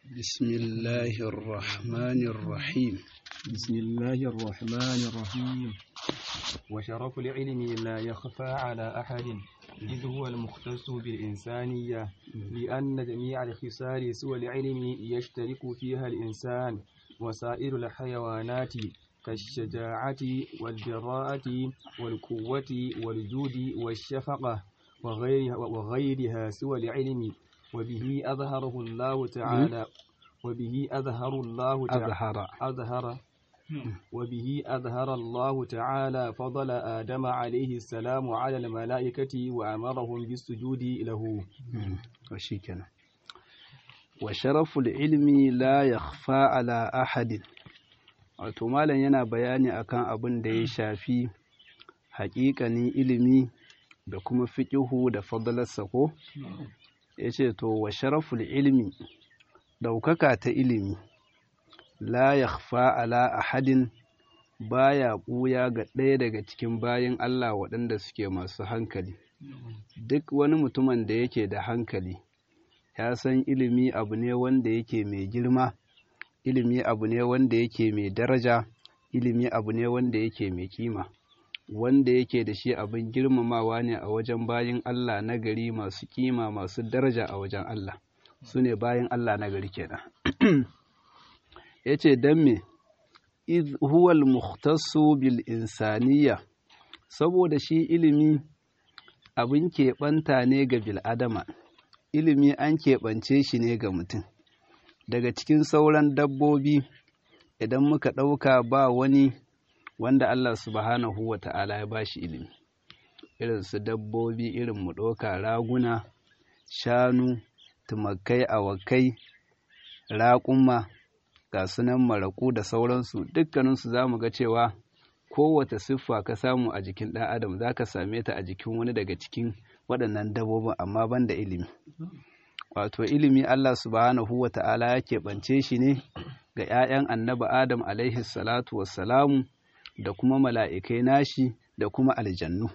بسم الله الرحمن الرحيم بسم الله الرحمن الرحيم وشرف العلم لا يخفى على أحد إذ هو المختص بالإنسانية لأن جميع الخصال سوى العلم يشترك فيها الإنسان وسائر الحيوانات كالشجاعة والجراءة والقوة والجود والشفقة وغيرها, وغيرها سوى العلم وبه أظهره الله تعالى وبه أظهر الله تعالى أظهر أظهر وبه أظهر الله تعالى فضل آدم عليه السلام على الملائكة وأمرهم بالسجود له وشيكنا وشرف العلم لا يخفى على أحد wato malam yana bayani akan abin da ya shafi haƙiƙanin ilimi da kuma fiƙihu da fadalarsa ko ya ce to wa sharaful ilmi ɗaukaka ta ilimi la yakhfa ala ahadin baya ɓuya ga ɗaya daga cikin bayin Allah waɗanda suke masu hankali duk wani mutumin da yake da hankali ya san ilimi abu ne wanda yake mai girma ilimi abu ne wanda yake mai daraja ilimi abu ne wanda yake mai kima wanda yake da shi abin girmamawa ne a wajen bayin Allah na gari masu kima masu daraja a wajen Allah su ne bayin Allah na gari kenan ya ce don me huwal muhtassu bil insaniya saboda shi ilimi abin keɓanta ne ga bil'adama ilimi an keɓance shi ne ga mutum daga cikin sauran dabbobi idan muka ɗauka ba wani wanda Allah subhanahu wa ta'ala ya ba shi ilimi irin su dabbobi irin mu ɗauka raguna shanu tumakai awakai raƙuma ga sunan maraƙu da sauransu dukkaninsu za mu ga cewa kowace siffa ka samu a jikin ɗan adam za ka same ta a jikin wani daga cikin waɗannan dabbobin amma ban da ilimi wato ilimi Allah subhanahu wa ta'ala ya keɓance shi ne ga ‘ya'yan annabi Adam alaihi salatu wassalamu da kuma mala'ikai nashi da kuma aljannu.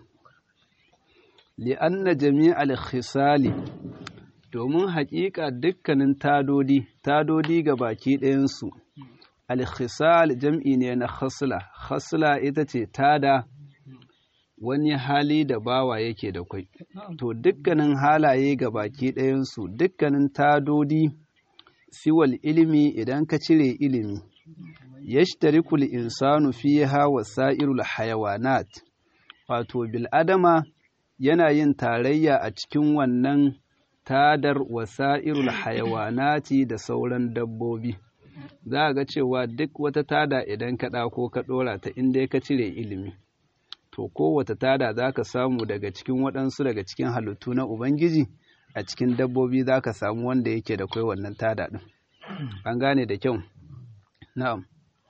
Li'anna jami'al khisali domin haƙiƙa dukkanin tadodi, tadodi ga baki ɗayansu, al-khisal jam'i ne na khasla, khasla ita ce tada wani hali da bawa yake da kwai. To dukkanin halaye ga baki ɗayansu, dukkanin tadodi siwal ilimi idan ka cire ilimi, yashtarikul insanu fiha wasa'irul hayawanat, wato bil'adama yana yin tarayya a cikin wannan tadar wasa'irul hayawanati da sauran dabbobi. Za a ga cewa duk wata tada idan ka ɗako ka ɗora ta inda ka cire ilimi. to kowace tada za ka samu daga cikin waɗansu daga cikin halittu na Ubangiji a cikin dabbobi za ka samu wanda yake da kai wannan tada ɗin. An gane da kyau? Na'am.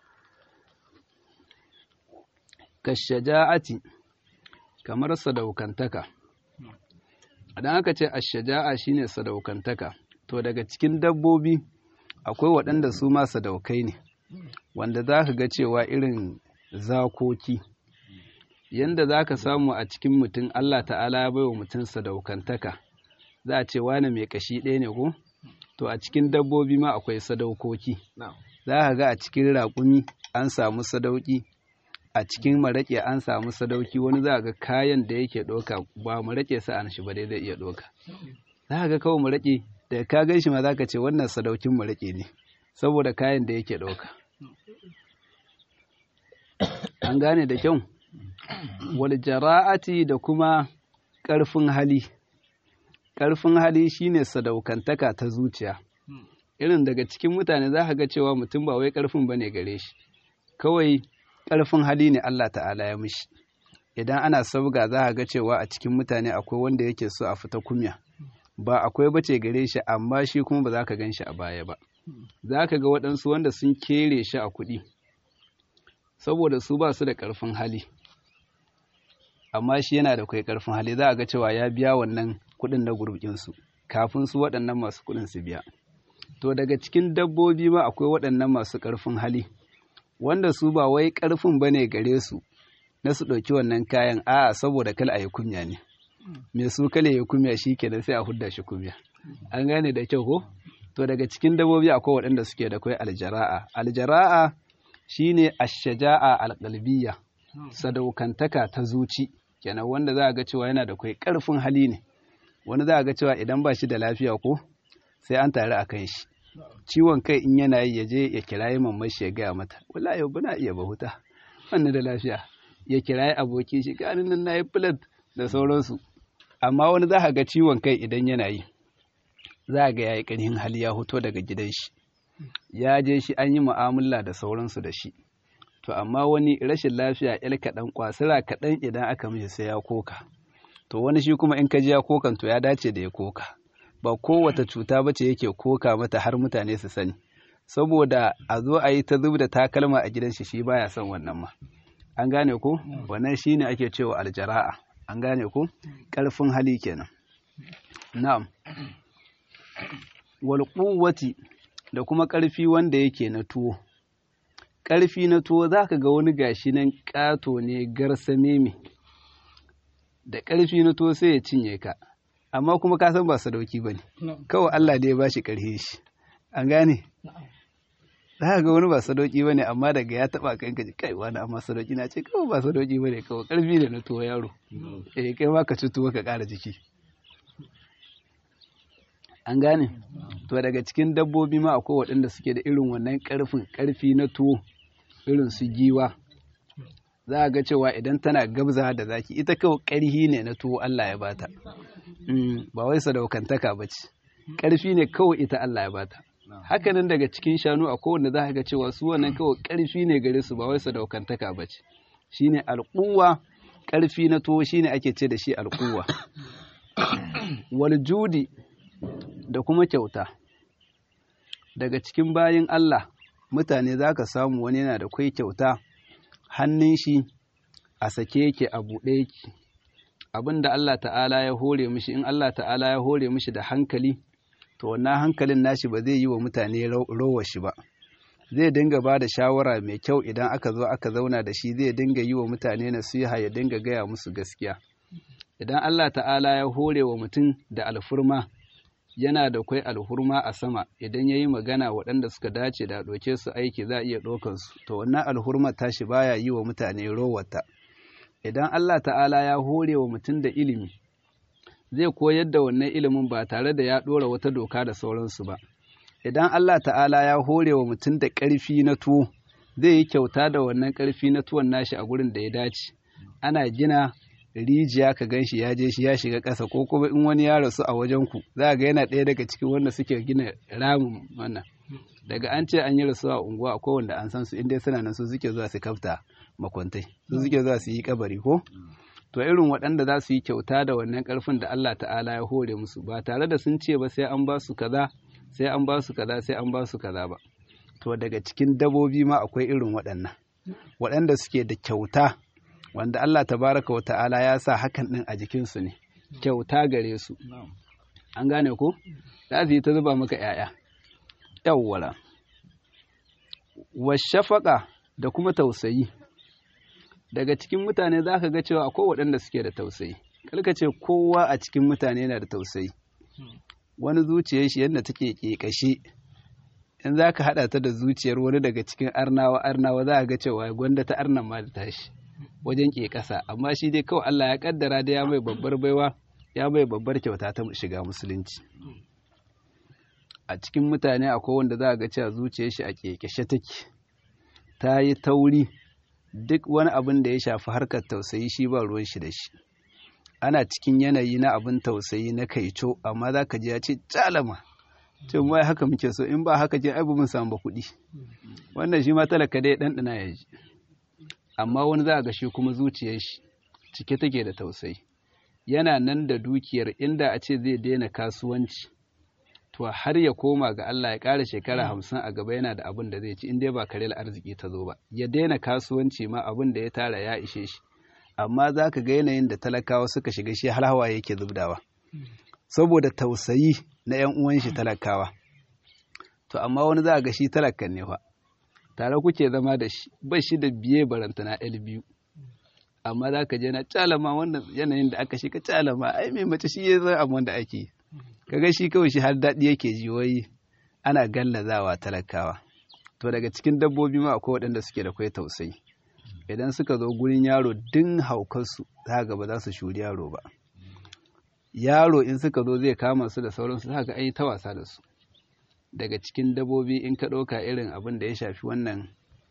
Kashaja'ati kamar sadaukantaka. Idan aka ce ashaja'a shine sadaukantaka, to daga cikin dabbobi akwai waɗanda su ma sadaukai ne, wanda za ka ga cewa irin zakoki. yanda za ka samu a cikin mutum Allah ta'ala ya bai wa mutum sadaukantaka za a ce wane mai kashi ɗaya ne ko to a cikin dabbobi ma akwai sadaukoki za ka ga a cikin raƙumi an samu sadauki a cikin maraƙe an samu sadauki wani za ga kayan da yake ɗauka ba maraƙe sa'an shi ba dai zai iya ɗauka za ka ga kawai maraƙe da ka gan shi ma za ka ce wannan sadaukin maraƙe ne saboda kayan da yake ɗauka an gane da kyau wal jara'ati da kuma ƙarfin hali ƙarfin hali shine sadaukantaka ta zuciya irin daga cikin mutane za ka ga cewa mutum ba wai ƙarfin bane gare shi kawai ƙarfin hali ne Allah ta'ala ya mishi idan ana sabga za ka ga cewa a cikin mutane akwai wanda yake so a fita kumya ba akwai bace gare shi amma shi kuma ba za ka gan shi a baya ba za ka ga waɗansu wanda sun kere shi a kuɗi saboda su ba su da ƙarfin hali amma shi yana da kai karfin hali za a ga cewa ya biya wannan kuɗin na gurbinsu kafin su waɗannan masu kuɗin su biya to daga cikin dabbobi ma akwai waɗannan masu ƙarfin hali wanda su ba wai ƙarfin bane gare su na su ɗauki wannan kayan a saboda kala a yi kumya ne me su kala ya kumya shi kenan sai a hudda shi kumya an gane da kyau ko to daga cikin dabbobi akwai waɗanda suke da kai aljara'a aljara'a shine ashaja'a alqalbiyya sadaukantaka ta zuci kenan wanda za a ga cewa yana da kai ƙarfin hali ne wani za a ga cewa idan ba shi da lafiya ko sai an tare a kan shi ciwon kai in yana yi ya je ya kirayi mamman shi ya gaya mata wallahi yau bana iya bahuta wannan da lafiya ya kirayi aboki shi ganin nan nayi plate da sauransu amma wani za ka ga ciwon kai idan yana yi za ga yayi ƙarfin hali ya hoto daga gidan shi ya je shi an yi mu'amala da sauransu da shi to amma wani rashin lafiya yar kaɗan kwasira kaɗan idan aka mishi sai ya koka to wani shi kuma in ka ji ya kokan to ya dace da ya koka ba kowace cuta ba ce yake koka mata har mutane su sani saboda a zo a yi ta zub da takalma a gidan shi shi baya son wannan ma an gane ko wannan shine ake cewa aljara'a an gane ko ƙarfin hali kenan na'am wal quwwati da kuma ƙarfi wanda yake na tuwo ƙarfi na tuwo za ka ga wani gashi nan ƙato ne garsame me da ƙarfi na tuwo sai ya cinye ka amma kuma ka san ba sadauki ba ne kawai Allah da ya ba shi ƙarfi shi an gane za ka ga wani ba sadauki ba ne amma daga ya taɓa kan ka ji kai wani amma sadauki na ce kawai ba sadauki ba ne kawai ƙarfi da na tuwo yaro eh kai ma ka ci tuwo ka ƙara jiki an gane to daga cikin dabbobi ma akwai waɗanda suke da irin wannan ƙarfin ƙarfi na tuwo irin su giwa za a ga cewa idan tana gabza da zaki ita kawai ƙarfi ne na tuwo Allah ya bata ba wai sadaukantaka ba ce ƙarfi ne kawai ita Allah ya bata hakanan daga cikin shanu a kowanne za ka ga cewa su wannan kawai ƙarfi ne gare su ba wai sadaukantaka ba ce shine alƙuwa ƙarfi na tuwo shine ake ce da shi alƙuwa wal judi da kuma kyauta daga cikin bayin Allah mutane za ka samu wani yana da kwai kyauta hannun shi a sake yake a buɗe yake abin da Allah ta'ala ya hore mishi in Allah ta'ala ya hore mishi da hankali to wannan hankalin nashi ba zai yi wa mutane rowa shi ba zai dinga ba da shawara mai kyau idan aka zo aka zauna da shi zai dinga yi wa mutane nasiha ya dinga gaya musu gaskiya idan Allah ta'ala ya hore wa mutum da alfurma yana da kwai alhurma a sama idan ya yi magana waɗanda suka dace da ɗauke su aiki za a iya ɗaukansu to wannan alhurma tashi baya yi wa mutane rowata idan Allah ta'ala ya hore wa mutum da ilimi zai koyar da wannan ilimin ba tare da ya ɗora wata doka da sauransu ba idan Allah ta'ala ya hore wa mutum da ƙarfi na tuwo zai yi kyauta da wannan ƙarfi na tuwon nashi a gurin da ya dace ana gina rijiya ka gan shi ya je shi ya shiga ƙasa ko kuma in wani ya rasu a wajen ku za ga yana ɗaya daga cikin wanda suke gina ramin wannan daga an ce an yi rasuwa a unguwa akwai wanda an san su inda suna nan su suke zuwa su kafta makwantai su suke zuwa su yi kabari ko to irin waɗanda za su yi kyauta da wannan ƙarfin da Allah ta'ala ya hore musu ba tare da sun ce ba sai an ba su kaza sai an ba su kaza sai an ba su kaza ba to daga cikin dabobi ma akwai irin waɗannan waɗanda suke da kyauta wanda Allah tabaraka wa ta'ala ya sa hakan ɗin a jikinsu ne kyauta gare su an gane ko za su yi ta zuba maka ‘ya'ya yawwala washafaƙa da kuma tausayi daga cikin mutane za ka ga cewa akwai waɗanda suke da tausayi kalka ce kowa a cikin mutane yana da tausayi wani zuciyar shi yadda take ƙeƙashe in za ka haɗa ta da zuciyar wani daga cikin arnawa arnawa za a ga cewa gwanda ta arnan ma da tashi wajen ke ƙasa amma shi dai kawai Allah ya kaddara da ya mai babbar baiwa ya mai babbar kyauta ta shiga musulunci a cikin mutane akwai wanda za a ga cewa zuciyar shi a kekeshe take ta yi tauri duk wani abin da ya shafi harkar tausayi shi ba ruwan shi da shi ana cikin yanayi na abin tausayi na kaico amma za ka ji ya ce calama ce mu haka muke so in ba haka je ai mun samu ba kuɗi wannan shi ma talaka dai ɗanɗana ya ji amma wani za a ga shi kuma zuciyar shi cike take da tausayi yana nan da dukiyar inda a ce zai daina kasuwanci to har ya koma ga Allah ya ƙara shekara hamsin a gaba yana da abin da zai ci in dai ba karel arziki ta zo ba ya daina kasuwanci ma abin da ya tara ya ishe shi amma za ka ga yanayin da talakawa suka shiga shi har hawa yake zubdawa saboda tausayi na 'yan uwan shi talakawa to amma wani za a ga shi talakan ne fa tare kuke zama da shi ba shi da biye barantana ɗari biyu amma za ka je na calama wannan yanayin da aka shiga calama ai mai mace shi ya zan abin da ake kaga shi kawai shi har daɗi yake ji wai ana gallazawa talakawa to daga cikin dabbobi ma akwai waɗanda suke da kwai tausayi idan suka zo gurin yaro din haukarsu za ga ba za su shuri yaro ba yaro in suka zo zai kama su da sauransu za ga an yi ta wasa da su daga cikin dabbobi in ka ɗauka irin abin da ya shafi wannan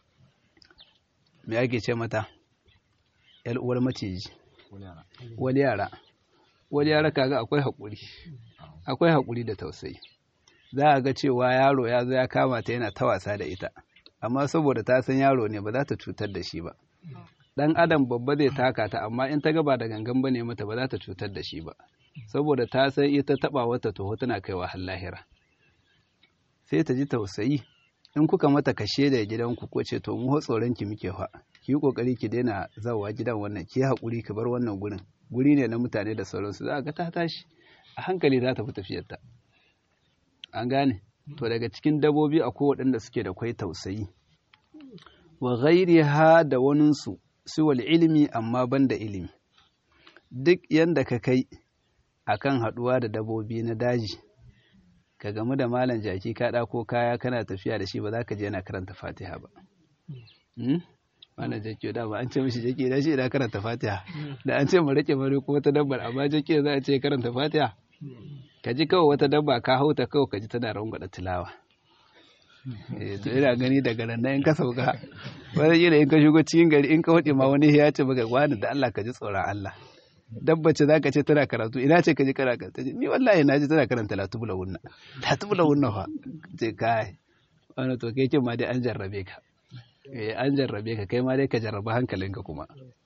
me ake ce mata yar uwar maciji wani yara wani yara kaga akwai haƙuri akwai haƙuri da tausayi za a ga cewa yaro ya zo ya kama ta yana ta wasa da ita amma saboda ta san yaro ne ba za ta cutar da shi ba dan adam babba zai taka ta amma in ta ga ba da gangan bane mata ba za ta cutar da shi ba saboda ta san ita taba wata toho tana kaiwa har lahira sai ta ji tausayi in kuka mata kashe da gidanku ko ce to mu tsoron ki muke fa ki yi kokari ki daina zawa gidan wannan ki haƙuri ki bar wannan gurin guri ne na mutane da sauransu za ga ta tashi a hankali za ta fi tafiyarta an gane to daga cikin dabobi akwai waɗanda suke da kwai tausayi wa ghairiha da waninsu siwal ilimi amma banda ilimi duk yanda ka kai akan haɗuwa da dabobi na daji ka gamu da malam jaki ka ɗako kaya kana tafiya da shi ba za ka je yana karanta fatiha ba malam jaki da ba an ce mishi jaki da shi idan karanta fatiha da an ce mu rike mare ko wata dabbar amma jaki za a ce karanta fatiha ka ji kawai wata dabba ka hauta kawai ka ji tana rangwada tilawa to ina gani daga nan in ka sauka wani yi in ka shigo cikin gari in ka hudu ma wani ya ce maka wani da Allah ka ji tsoron Allah dabba ce za ka ce tana karatu ina ce ka ji kana karatu ni wallahi na ji tana karanta latubula wunna latubula wunna fa ce kai wani to kai kin ma dai an jarrabe ka eh an jarrabe ka kai ma dai ka jarraba hankalinka kuma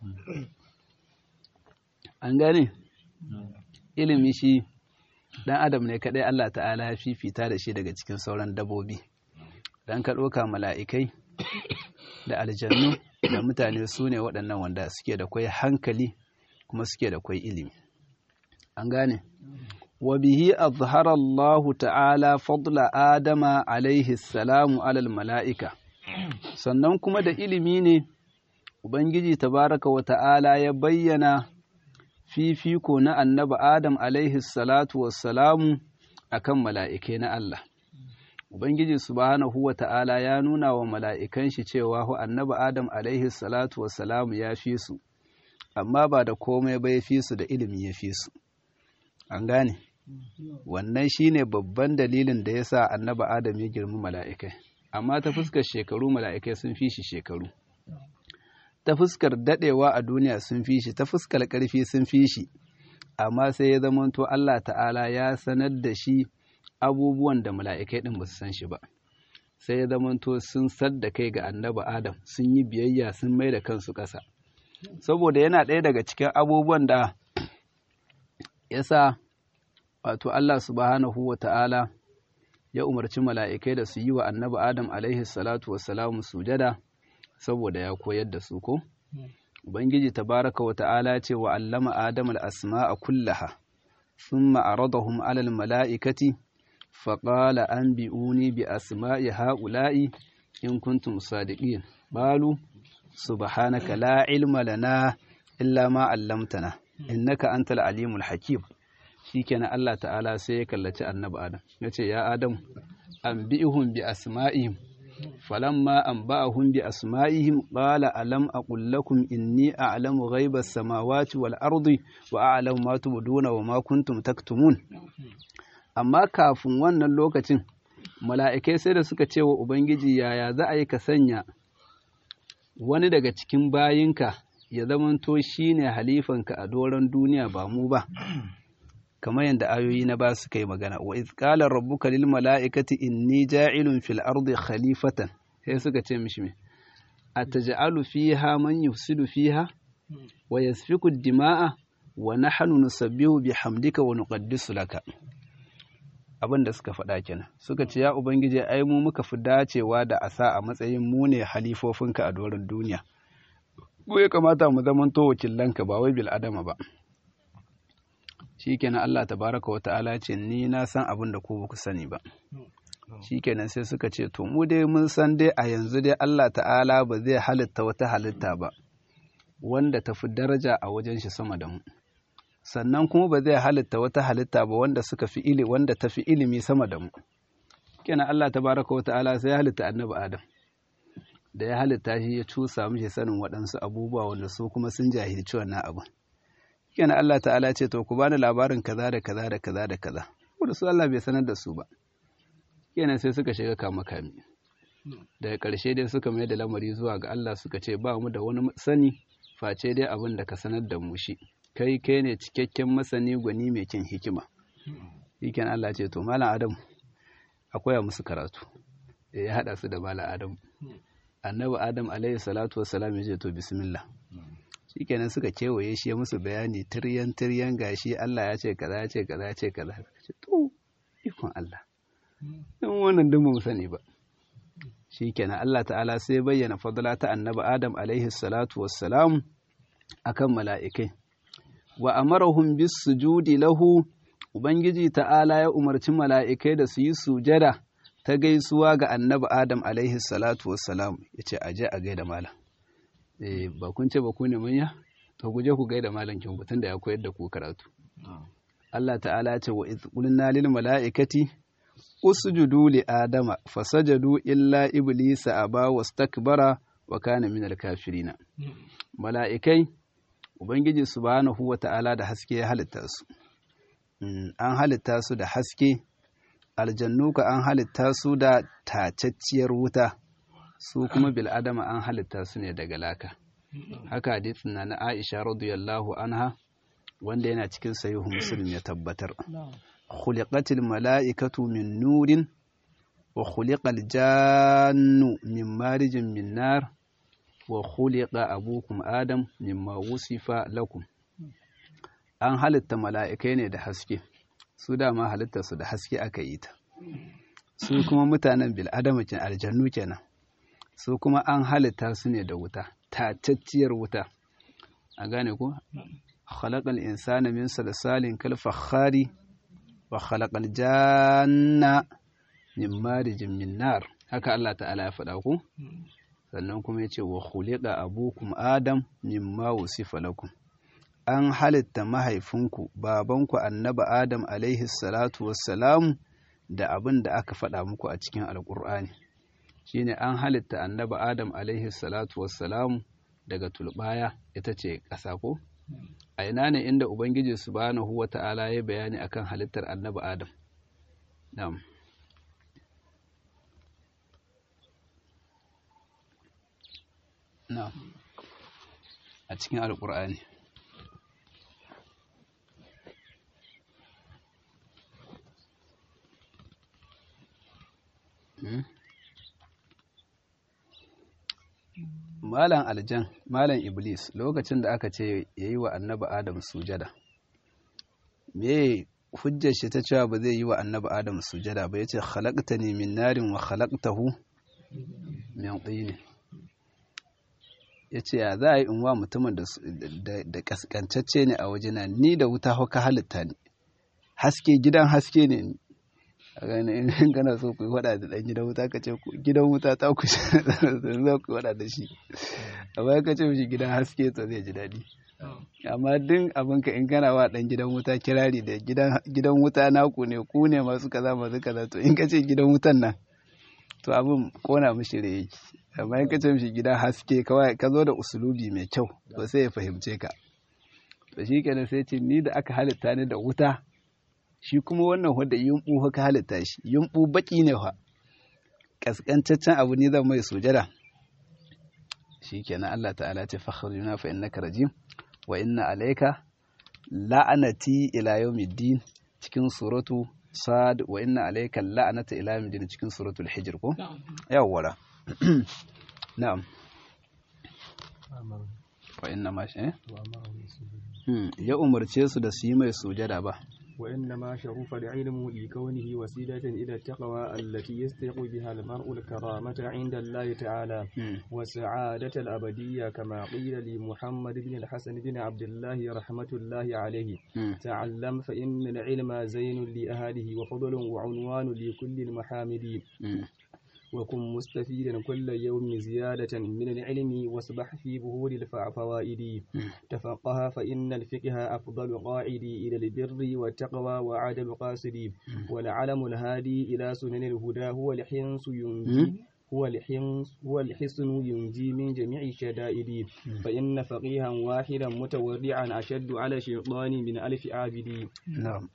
an gane ilimi shi dan adam ne kadai Allah ta'ala ya fifita da shi daga cikin sauran dabobi dan ka ɗauka mala'ikai da aljannu da mutane su ne waɗannan wanda suke da kwai hankali kuma suke da kwai ilimi an gane wa bihi azhara Allah ta'ala fadla adama alaihi salamu alal mala'ika sannan kuma da ilimi ne ubangiji tabaraka wa ta'ala ya bayyana fifiko na annabi Adam alaihi salatu wassalamu a kan mala'ikai na Allah. Ubangiji subhanahu wa ta'ala ya nuna wa mala'ikan shi cewa hu annabi Adam alaihi salatu wassalamu ya fi su, amma ba da komai ba ya fi su da ilimi ya fi su. An gane? Wannan shi ne babban dalilin da ya sa annabi Adam ya girmi mala'ikai, amma ta fuskar shekaru mala'ikai sun fi shi shekaru. ta fuskar dadewa a duniya sun fi shi ta fuskar ƙarfi sun fi shi amma sai ya zamanto Allah ta'ala ya sanar da shi abubuwan da mala'ikai ɗin ba su san shi ba sai ya zamanto sun sadda kai ga annaba Adam sun yi biyayya sun mai da kansu ƙasa saboda yana ɗaya daga cikin abubuwan da ya sa wato Allah subhanahu wa ta'ala ya umarci mala'ikai da su yi wa annaba Adam alaihi salatu wassalamu sujada saboda ya koyar da su ko ubangiji tabaraka wa ta'ala ce wa allama adam al-asma'a kullaha thumma aradahum 'ala al-mala'ikati faqala anbi'uni bi asma'i ha'ula'i in kuntum sadiqin balu subhanaka la ilma lana illa ma 'allamtana innaka antal alimul hakim shikenan Allah ta'ala sai ya kallaci annabi adam yace ya adam anbi'uhum bi asma'ihim فلما أنبأهم بأسمائهم قال ألم أقل لكم إني أعلم غيب السماوات والأرض وأعلم ما تبدون وما كنتم تكتمون amma kafin wannan lokacin mala'ikai sai da suka ce wa Ubangiji yaya za a yi ka sanya wani daga cikin bayinka ya zamanto shi ne halifanka a doron duniya ba mu ba kamar yadda ayoyi na ba su kai magana wa iz qala rabbuka lil mala'ikati inni ja'ilun fil ardi khalifatan sai suka ce mishi me ataj'alu fiha man yufsidu fiha wa yasfiku dima'a wa nahnu nusabbihu bihamdika wa nuqaddisu laka abin da suka faɗa kenan suka ce ya ubangiji ai mu muka fi dacewa da asa a matsayin mu ne halifofinka a doron duniya ko ya kamata mu zamanto wakilanka ba wai bil adama ba shikenan Allah tabaraka wa ta'ala ce ni na san abin da ku ba ku sani ba shikenan sai suka ce to mu dai mun san dai a yanzu dai Allah ta'ala ba zai halitta wata halitta ba wanda ta fi daraja a wajen shi sama da mu sannan kuma ba zai halitta wata halitta ba wanda suka fi ili wanda ta fi ilimi sama da mu kenan Allah tabaraka wa ta'ala sai ya halitta annabi Adam da ya halitta shi ya cusa mishi sanin waɗansu abubuwa wanda su kuma sun jahilci wannan abin kenan Allah ta'ala ce to ku bani labarin kaza da kaza da kaza da kaza wanda su Allah bai sanar da su ba kenan sai suka shiga kama kami daga ƙarshe dai suka mai da lamari zuwa ga Allah suka ce ba mu da wani sani face dai abin da ka sanar da mu shi kai kai ne cikakken masani gwani mai kin hikima shiken Allah ce to malam Adam akwai musu karatu ya hada su da malam Adam annabi Adam alaihi salatu wassalam ya ce to bismillah shikenan suka kewaye shi ya musu bayani tiryan tiryan gashi Allah ya ce kaza ya ce kaza ya ce kaza ce to ikon Allah dan wannan dun mu sani ba shikenan Allah ta'ala sai bayyana fadla ta annabi Adam alaihi salatu wassalam akan mala'ikai wa amarahum bis sujudi lahu ubangiji ta'ala ya umarci mala'ikai da su yi sujada ta gaisuwa ga annabi Adam alaihi salatu wassalam yace aje a gaida malam eh ba kun ce ba ku ne manya to ku je ku gaida malam kin tun da ya koyar da ku karatu Allah ta'ala ya ce wa iz qulna lil mala'ikati usjudu li adama fasajadu illa iblisa aba wastakbara wa kana minal kafirina mala'ikai ubangiji subhanahu wata'ala da haske ya halitta su an halitta su da haske aljannu ka an halitta su da tacacciyar wuta su kuma bil adama an halitta su ne daga laka haka hadisin na na Aisha radiyallahu anha wanda yana cikin sahihu muslim ya tabbatar خلقت الملائكة من نور وخلق الجان من مارج من نار وخلق أبوكم آدم مما وصف لكم an halitta mala'ikai ne da haske su dama halitta su da haske aka yi ta su kuma mutanen bil'adama ke aljannu kenan su kuma an halitta su ne da wuta tatacciyar wuta a gane ku khalaqal insana min salsalin kal fakhari wa khalaqal janna min marijin min nar haka Allah ta'ala ya faɗa ku sannan kuma yace wa khuliqa abukum adam mimma wusifa lakum an halitta mahaifinku babanku annabi adam alaihi salatu wassalam da abin da aka faɗa muku a cikin alƙur'ani shine an halitta annabi adam alaihi salatu wassalam daga tulbaya ita ce ƙasa ko a ina ne inda ubangiji subhanahu wa ta'ala ya bayani akan halittar annabi adam na'am na'am a cikin alƙur'ani Malam aljan, Malam Iblis, lokacin da aka ce ya yi wa annabi Adam sujada, me hujjar shi ta cewa ba zai yi wa annabi Adam sujada ba ya ce, halakta ne min narin wa halaktahu min tsini. Ya ce, ya za a yi in wa mutumin da kaskancacce ne a wajena, ni da wuta hauka halitta ne, haske gidan haske ne ni. a gane in kana so ku yi faɗa da ɗan gidan wuta ka ce gidan wuta ta ku za ku faɗa da shi amma ka ce mishi gidan haske to zai ji daɗi amma duk abin ka in kana wa ɗan gidan wuta kirari da gidan wuta naku ne ku ne masu kaza masu kaza to in ka ce gidan wutan nan to abin kona mishi da yake amma in ka ce mishi gidan haske kawai ka zo da usulubi mai kyau to sai ya fahimce ka to shi kenan sai ce ni da aka halitta ni da wuta shi kuma wannan wadda yumɓu ka halitta shi yumɓu baki ne fa kaskantaccen abu ne zan mai sujada shi kenan Allah ta'ala ce fakhrujuna fa innaka rajim wa inna alayka la'anati ila yawmiddin cikin suratu sad wa inna alayka la'anata ila yawmiddin cikin suratul hijr ko yawwara na'am wa inna ma shi ya umarce su da su yi mai sujada ba وإنما شرف العلم لكونه وسيلة إلى التقوى التي يستحق بها المرء الكرامة عند الله تعالى والسعادة الأبدية كما قيل لمحمد بن الحسن بن عبد الله رحمة الله عليه تعلم فإن العلم زين لأهله وفضل وعنوان لكل المحامد وكن مستفيدا كل يوم زيادة من العلم واسبح في بهور الفوائد تفقه فإن الفقه أفضل قاعد إلى البر والتقوى وعدم قاصد والعلم الهادي إلى سنن الهدى هو الحنس ينجي هو الحنس هو الحصن ينجي من جميع الشدائد فإن فقيها واحدا متورعا أشد على الشيطان من ألف عابد نعم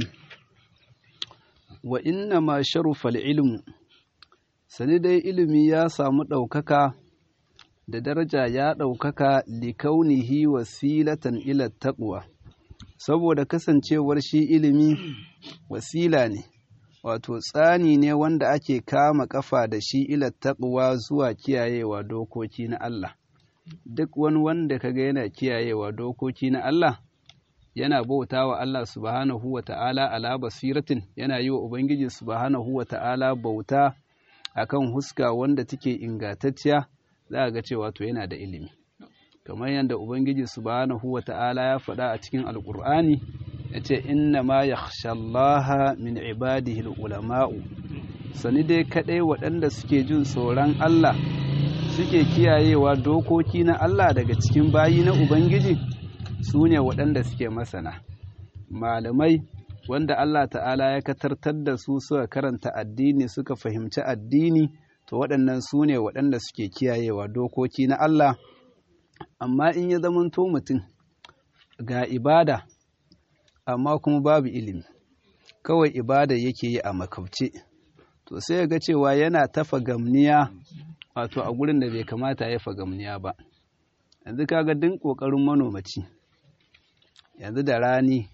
وإنما شرف العلم sani dai ilimi ya samu ɗaukaka da daraja ya ɗaukaka likaunihi wasilatan ila taqwa saboda kasancewar shi ilimi wasila ne wato tsani ne wanda ake kama kafa da shi ila taqwa zuwa kiyayewa dokoki na Allah duk wani wanda kaga yana kiyayewa dokoki na Allah yana bauta wa Allah subhanahu wa ta'ala ala basiratin yana yi wa Ubangiji subhanahu wa ta'ala bauta akan huska wanda take ingantacciya za a ga cewa to yana da ilimi kamar yadda ubangiji subhanahu wata'ala ya faɗa a cikin alkur'ani ya ce inna ma yakhshallaha min ibadihi ulama'u sani dai kaɗai waɗanda suke jin tsoron Allah suke kiyayewa dokoki na Allah daga cikin bayi na ubangiji su ne waɗanda suke masana malamai wanda Allah ta'ala ya katartar da su suka karanta addini suka fahimci addini to waɗannan su ne waɗanda suke kiyayewa dokoki na Allah amma in ya zamanto mutum ga ibada amma kuma babu ilimi kawai ibada yake yi a makauce to sai ga cewa yana tafa gamniya wato a gurin da bai kamata ya fagamniya ba yanzu kaga din ƙoƙarin manomaci yanzu da rani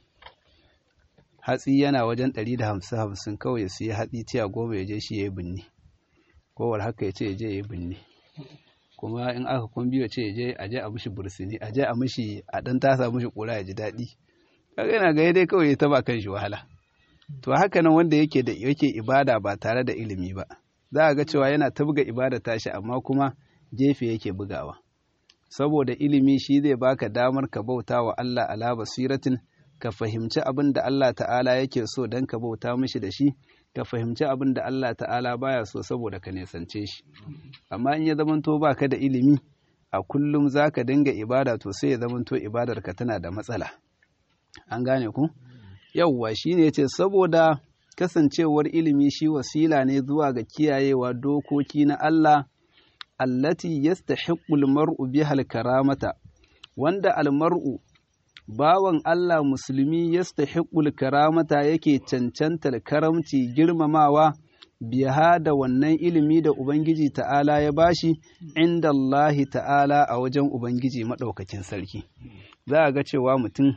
hatsi yana wajen ɗari da hamsin hamsin kawai ya siya hatsi tiya goma ya je shi ya yi binne kowar haka ya ce ya je ya yi binne kuma in aka kun biyo ce ya je a je a mishi bursini a je a mishi a ɗan tasa mishi ƙura ya ji daɗi kaga yana ga dai kawai ya taba kan shi wahala to haka nan wanda yake da yake ibada ba tare da ilimi ba za a ga cewa yana ta buga ibada tashi amma kuma gefe yake bugawa saboda ilimi shi zai baka damar ka bauta wa Allah ala basiratin ka fahimci abin da Allah ta'ala yake so don ka bauta mishi da shi ka fahimci abin da Allah ta'ala baya so saboda ka nesance shi amma in ya zamanto baka da ilimi a kullum za ka dinga ibada to sai ya zamanto ibadarka tana da matsala an gane ku yauwa shi ne ce saboda kasancewar ilimi shi wasila ne zuwa ga kiyayewa dokoki na Allah allati yastahiqqul mar'u bihal karamata wanda almar'u bawan Allah musulmi yastahiqqul karamata yake cancantar karamci girmamawa biha da wannan ilimi da Ubangiji ta'ala ya bashi inda Allah ta'ala a wajen Ubangiji maɗaukakin sarki za a ga cewa mutum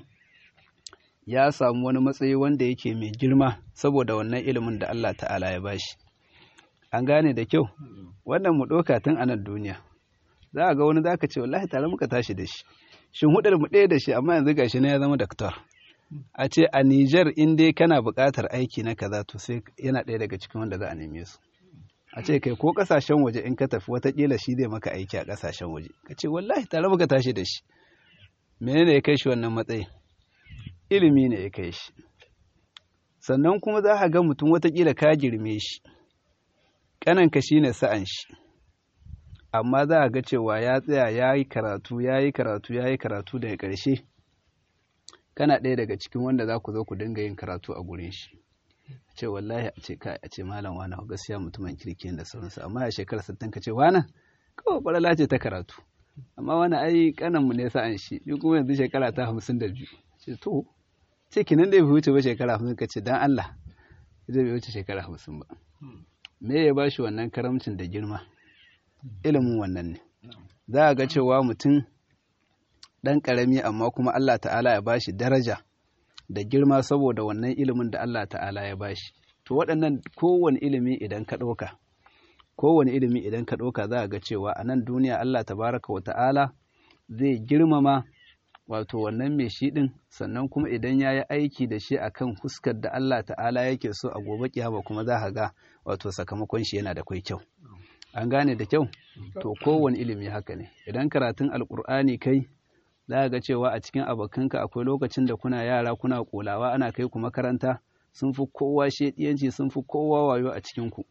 ya samu wani matsayi wanda yake mai girma saboda wannan ilimin da Allah ta'ala ya bashi an gane da kyau wannan mu ɗauka tun a nan duniya za a ga wani za ka ce wallahi tare muka tashi da shi shin hudar mu ɗaya da shi amma yanzu gashi na ya zama daktar a ce a Nijar in dai kana buƙatar aiki na kaza to sai yana ɗaya daga cikin wanda za a neme su a ce kai ko ƙasashen waje in ka tafi watakila shi zai maka aiki a ƙasashen waje ka ce wallahi tare muka tashi da shi menene ya kai shi wannan matsayi ilimi ne ya kai shi sannan kuma za ka ga mutum watakila ka girme shi ƙananka shi ne sa'an shi amma za a ga cewa ya tsaya ya yi karatu ya yi karatu ya yi karatu daga ƙarshe kana ɗaya daga cikin wanda za ku zo ku dinga yin karatu a gurin shi ce wallahi a ce kai a ce malam wani gaskiya mutumin kirki da sauransu amma a shekarar sattin ka ce wani kawai ɓarala ce ta karatu amma wani ai kananmu ne sa'an shi ni kuma yanzu shekara ta hamsin da biyu ce to ce kinan da bai wuce ba shekara hamsin ka ce dan Allah zai bai wuce shekara hamsin ba me ya bashi wannan karamcin da girma ilimin wannan ne za a ga cewa mutum ɗan ƙarami amma kuma Allah ta'ala ya bashi daraja da girma saboda wannan ilimin da Allah ta'ala ya bashi to waɗannan kowane ilimi idan ka ɗauka kowane ilimi idan ka ɗauka za a ga cewa a nan duniya Allah tabaraka wa ta'ala zai girmama wato wannan mai shi ɗin sannan kuma idan ya yi aiki da shi akan huskar da Allah ta'ala yake so a gobe kiyama kuma za ka ga wato sakamakon shi yana da kwai kyau an gane da kyau to kowane ilimi haka ne idan karatun alkur'ani kai za ga cewa a cikin abokanka akwai lokacin da kuna yara kuna kolawa ana kai ku makaranta sun fi kowa shediyanci sun fi kowa wayo a cikin ku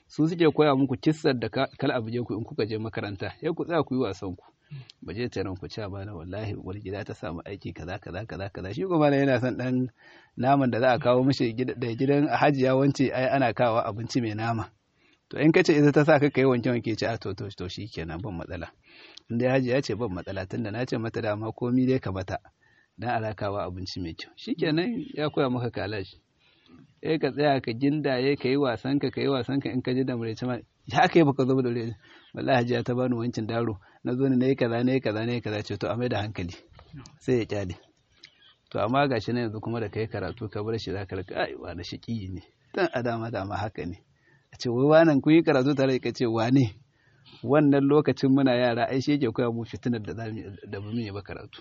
su suke koya muku kissar da kal abu je ku in kuka je makaranta sai ku tsaya ku yi wasan ku ba je taron ku ci ba na wallahi wani gida ta samu aiki kaza kaza kaza kaza shi kuma yana son dan naman da za a kawo mishi da gidan hajiya wance ai ana kawo abinci mai nama to in kace ita ta sa ka kai wanke wanke ci a to to to shikenan ban matsala in dai hajiya ce ban matsala tunda na ce mata dama komi dai ka bata dan alakawa abinci mai kyau shikenan ya koya maka kalashi eh ka tsaya ka gindaye ka yi wasan ka ka yi wasan ka in ka ji da murece ma ya aka yi baka zo da murece wallahi hajiya ta bani wancin daro na zo ne na yi kaza na yi kaza na yi kaza ce to a mai da hankali sai ya kyale to amma gashi na yanzu kuma da kai karatu ka bar shi zaka rika ai wani shiki ne dan a dama dama haka ne a ce wai wannan kun yi karatu tare ka ce wane wannan lokacin muna yara ai shi yake koya mu fitinar da da mu yi ba karatu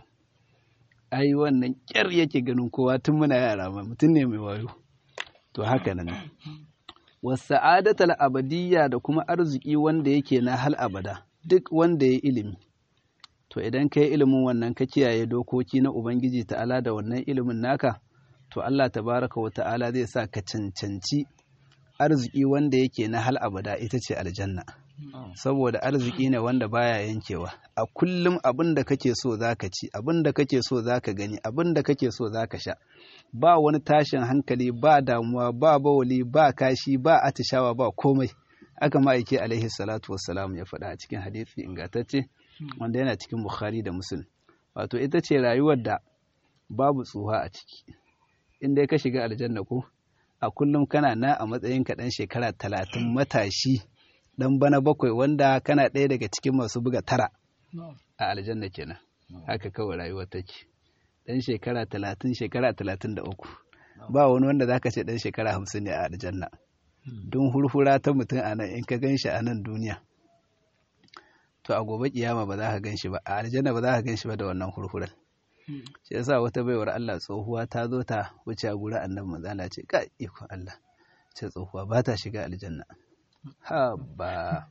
ai wannan kyar yake ganin kowa tun muna yara ma mutum ne mai wayo to haka nan wasa'adatal abadiyya da kuma arziki wanda yake na hal abada duk wanda ya ilimi to idan ka yi ilimin wannan ka kiyaye dokoki na ubangiji ta'ala da wannan ilimin naka to Allah tabaraka wa ta'ala zai sa ka cancanci arziki wanda yake na hal abada ita ce aljanna saboda arziki ne wanda baya yankewa a kullum abin da kake so zaka ci abin da kake so zaka gani abin da kake so zaka sha ba wani tashin hankali ba damuwa ba bawali ba kashi ba atishawa ba komai aka ma'aike alaihi salatu wassalam ya faɗa a cikin hadisi ingantacce wanda yana cikin bukhari da muslim wato ita ce rayuwar da babu tsuha a ciki in dai ka shiga aljanna ko a kullum kana na a matsayin ka dan shekara talatin matashi dan bana bakwai wanda kana ɗaya daga cikin masu buga tara a aljanna kenan haka kawai rayuwar take dan shekara talatin shekara talatin da uku ba wani wanda zaka ce dan shekara hamsin ne a aljanna don hurhura ta mutum a nan in ka gan shi a nan duniya to a gobe kiyama ba za ka gan shi ba a aljanna ba za ka gan shi ba da wannan hurhuran shi yasa wata baiwar Allah tsohuwa ta zo ta wuce a gurin annabi manzo Allah ce ka iko Allah ce tsohuwa ba ta shiga aljanna ha ba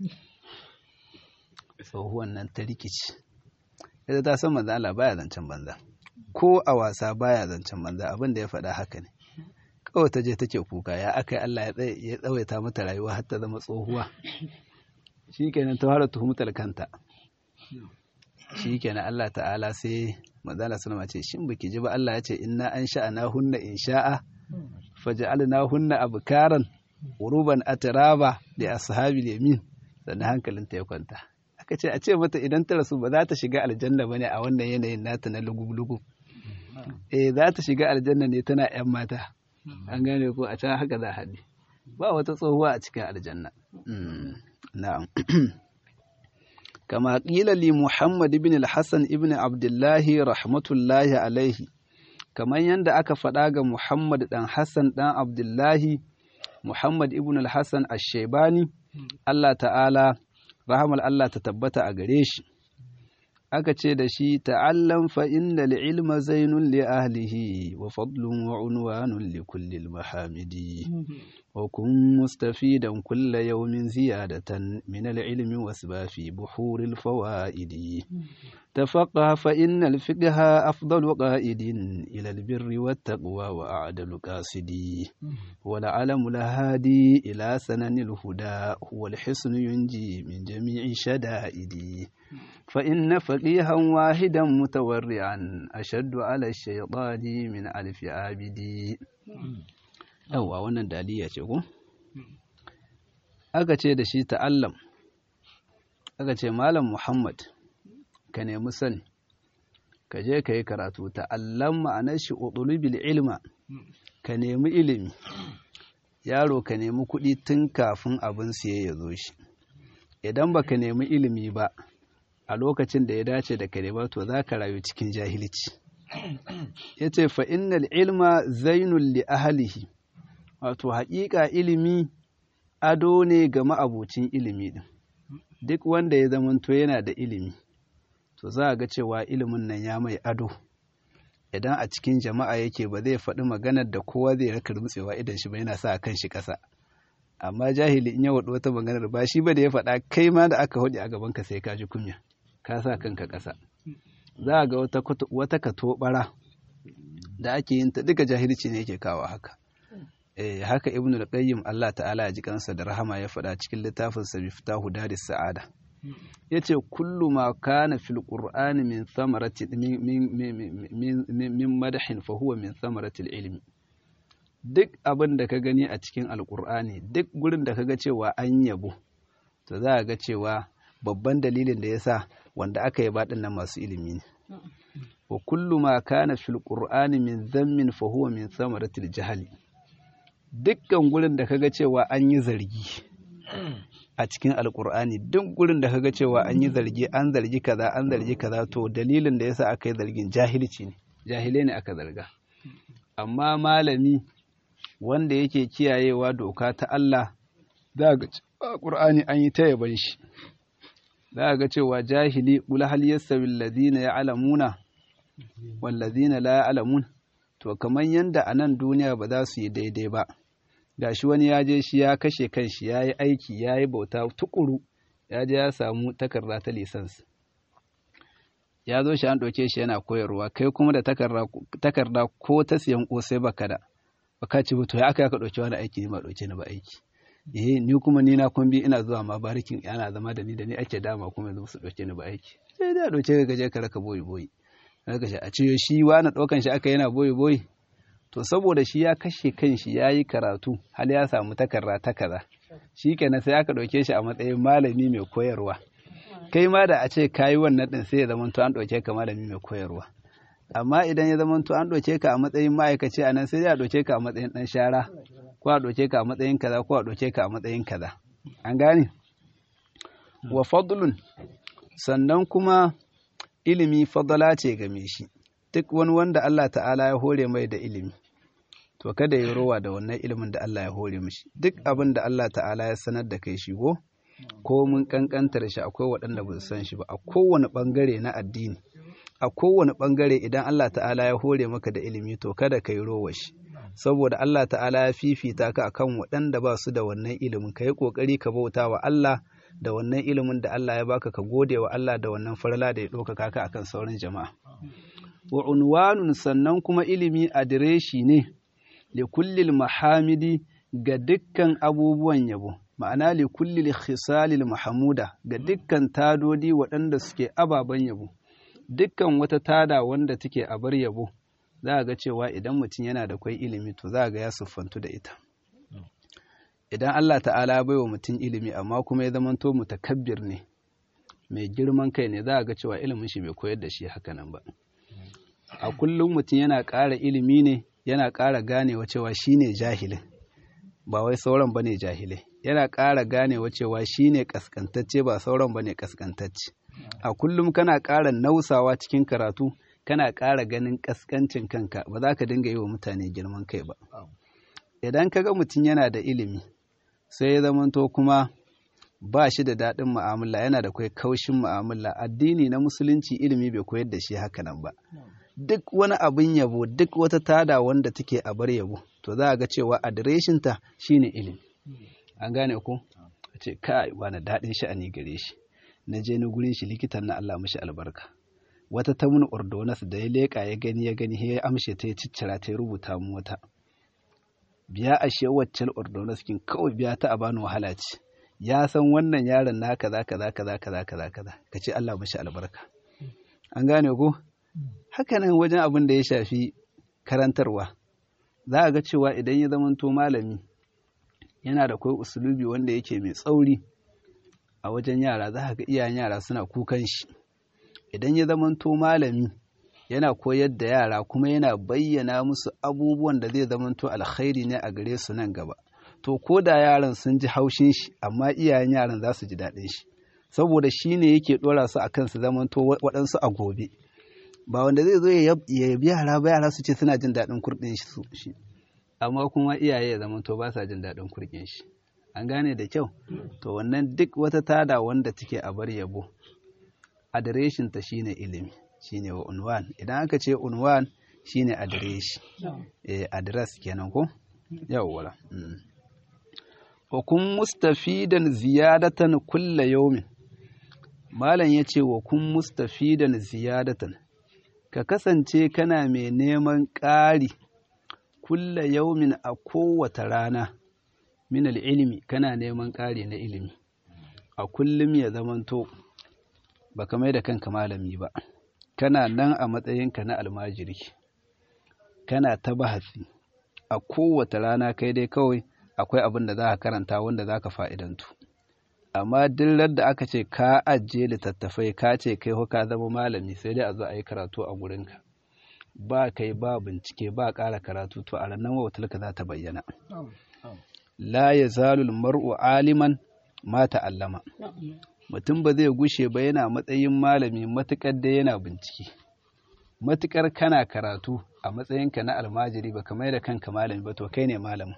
tsohuwan nan ta rikici ita ta san manzo Allah baya zancen banza ko a wasa baya zancen banza abin da ya faɗa haka ne kawai ta je take kuka ya aka yi Allah ya tsawaita mata rayuwa har ta zama tsohuwa shi kenan ta fara tuhumtar kanta shi kenan Allah ta'ala sai manzala sallama ce shin baki ji ba Allah ya ce inna an sha'ana hunna in sha'a faj'alna hunna abkaran uruban atraba li ashabil yamin sannan hankalinta ya kwanta aka ce a ce mata idan ta rasu ba za ta shiga aljanna bane a wannan yanayin nata na lugub-lugub eh za ta shiga aljanna ne tana yan mata an gane ko a can haka za haɗe ba wata tsohuwa a cikin aljanna na'am kama ƙila li muhammad ibn al-hassan ibn abdullahi rahmatullahi alaihi kamar yadda aka faɗa ga muhammad ɗan hassan ɗan abdullahi muhammad ibn al-hassan ash-shaibani allah ta'ala rahamar allah ta tabbata a gare shi aka ce da shi ta'allam fa inna ilma zainun li ahlihi wa fadlun wa unwanun li kulli mahamidi wa kun mustafidan kulla yawmin ziyadatan min al-ilmi wasba fi buhuril fawaidi tafaqqa fa inna al-fiqha afdalu qa'idin ila al-birri wat taqwa wa a'dalu qasidi wa al-alamu lahadi ila sananil huda huwa al-hisnu yunji min jami'i shada'idi فإن فقيها واحدا متورعا أشد على الشيطان من ألف عابدي أو wannan daliya ce ko aka ce da shi ta'allam aka ce malam Muhammad ka nemi sani ka je ka yi karatu ta'allam ma'anar shi udulubil ilma ka nemi ilimi yaro ka nemi kuɗi tun kafin abin siye ya zo shi idan baka nemi ilimi ba a lokacin da ya dace da kare ba to za ka rayu cikin jahilci ya ce fa'innal ilma zainul li ahalihi wato haƙiƙa ilimi ado ne ga ma'abucin ilimi ɗin duk wanda ya zamanto yana da ilimi to za a ga cewa ilimin nan ya mai ado idan a cikin jama'a yake ba zai faɗi maganar da kowa zai raka rutsewa idan shi ba yana sa kan shi ƙasa amma jahili in ya waɗi wata maganar ba shi ba da ya faɗa kai ma da aka hudu a gaban ka sai ka ji kunya ka sa kanka ƙasa za a ga wata katobara da ake yin ta duka jahilci ne yake kawo haka eh haka ibnul qayyim Allah ta'ala ya ji kansa da rahama ya faɗa cikin littafin sa miftahu daris sa'ada yace kullu ma kana fil qur'ani min thamarati min min min madahin fa huwa min thamarati ilmi duk abin da ka gani a cikin alqur'ani duk gurin da kaga cewa an yabo to za ga cewa babban dalilin da yasa wanda aka yi baɗin nan masu ilimi ne wa kullu ma kana fil qur'ani min dhammin fa huwa min thamarati jahali dukkan gurin da kaga cewa an yi zargi a cikin alkur'ani duk gurin da kaga cewa an yi zargi an zargi kaza an zargi kaza to dalilin da yasa aka yi zargin jahilci ne jahilai ne aka zarga amma malami wanda yake kiyayewa doka ta Allah za ga Qur'ani an yi ta yaban shi za ga cewa jahili qul hal yastawi alladhina ya'lamuna wal ladhina la ya'lamun to kamar yanda a nan duniya ba za su yi daidai ba gashi wani ya je shi ya kashe kanshi ya yi aiki ya yi bauta tukuru ya je ya samu takarda ta lisans ya zo shi an ɗauke shi yana koyarwa kai kuma da takarda ko ta siyan ƙosai baka da baka ci to ya aka ya ka ɗauki wani aiki ne ba ɗauke ni ba aiki eh ni kuma ni na kumbi ina zuwa ma barikin ana zama da ni da ni ake dama kuma yanzu su ɗauke ni ba aiki sai da ɗauke ka gaje ka raka boyi boyi raka shi a ce shi wani ɗaukan shi aka yana boyi boyi to saboda shi ya kashe kanshi ya yi karatu hal ya samu takarda ta kaza shi kenan sai aka ɗauke shi a matsayin malami mai koyarwa kai ma da a ce ka yi wannan ɗin sai ya zama to an ɗauke ka malami mai koyarwa amma idan ya zama to an ɗauke ka a matsayin ma'aikaci a nan sai ya ɗauke ka a matsayin ɗan shara ko a ɗauke ka a matsayin kaza ko a ɗauke ka a matsayin kaza an gane wa fadlun sannan kuma ilimi fadala ce game shi duk wani wanda Allah ta'ala ya hore mai da ilimi to kada ya rowa da wannan ilimin da Allah ya hore mishi duk abin da Allah ta'ala ya sanar da kai shigo ko mun kankantar shi akwai waɗanda ba su san shi ba a kowane ɓangare na addini a kowane ɓangare idan Allah ta'ala ya hore maka da ilimi to kada ka yi rowa shi saboda Allah ta'ala ya fifita ka akan waɗanda ba su da wannan ilimin ka yi ƙoƙari ka bauta wa Allah da wannan ilimin da Allah ya baka ka gode wa Allah da wannan farla da ya ɗaukaka ka akan sauran jama'a wa unwanun sannan kuma ilimi adireshi ne li kullil mahamidi ga dukkan abubuwan yabo ma'ana li kullil khisalil mahamuda ga dukkan tadodi waɗanda suke ababen yabo dukkan wata tada wanda take a bar yabo za ga cewa idan mutum yana da kwai ilimi to za ga ya siffantu da ita idan Allah ta'ala bai wa mutum ilimi amma kuma ya zamanto mutakabbir ne mai girman kai ne za ga cewa ilimin shi bai koyar da shi hakanan ba a kullum mutum yana ƙara ilimi ne yana ƙara ganewa cewa shi ne jahilin ba wai sauran ba ne jahilai yana ƙara ganewa cewa shi ne ƙasƙantacce ba sauran ba ne ƙasƙantacce a kullum kana ƙara nausawa cikin karatu kana ƙara ganin ƙasƙancin kanka ba za ka dinga yi wa mutane girman kai ba idan ka ga mutum yana da ilimi sai ya zamanto kuma ba shi da daɗin mu'amala yana da kai kaushin mu'amala addini na musulunci ilimi bai koyar da shi haka nan ba duk wani abin yabo duk wata tada wanda take a bar yabo to za a ga cewa adireshinta shine ilimi an gane ko a ce kai wani daɗin sha'ani gare shi na je na gurin shi likitan na Allah mashi albarka wata ta mun ordonas da ya leƙa ya gani ya gani ya amshe ta ya ciccira ta ya rubuta mu wata biya a shi waccan ordonas kin kawai biya ta a bani wahala ce ya san wannan yaron na kaza kaza kaza kaza kaza kaza ka ce Allah mashi albarka an gane ko haka nan wajen abin da ya shafi karantarwa za a ga cewa idan ya zamanto malami yana da kai usulubi wanda yake mai tsauri a wajen yara za ga iyayen yara suna kukan shi idan ya zamanto malami yana koyar da yara kuma yana bayyana musu abubuwan da zai zamanto alkhairi ne a gare su nan gaba to ko da yaran sun ji haushin shi amma iyayen yaran za su ji daɗin shi saboda shi ne yake ɗora su a kan su zamanto waɗansu a gobe ba wanda zai zo ya yabi yara ba yara su ce suna jin daɗin kurɗin shi amma kuma iyaye ya zamanto ba sa jin daɗin kurɗin shi an gane da kyau to wannan duk wata tada wanda take a bar yabo adireshin ta shine ilimi shine wa unwan idan aka ce unwan shine adireshi eh address kenan ko yawwa wa kun mustafidan ziyadatan kulla yaumin malam yace wa kun mustafidan ziyadatan ka kasance kana mai neman ƙari kulla yaumin a kowace rana min ilimi kana neman ƙari na ilimi a kullum ya zamanto ba ka mai da kanka malami ba kana nan a matsayinka na almajiri kana ta bahasi a kowace rana kai dai kawai akwai abin da za ka karanta wanda za ka fa'idantu amma dillar da aka ce ka ajiye littattafai ka ce kai ka zama malami sai dai a zo a yi karatu a gurinka ba kai ba bincike ba ƙara karatu to a ranar wautarka za ta bayyana la ya zalul mar'u aliman ma ta'allama mutum ba zai gushe ba yana matsayin malami matuƙar da yana bincike matuƙar kana karatu a matsayinka na almajiri ba kamar da kanka malami ba to kai ne malamin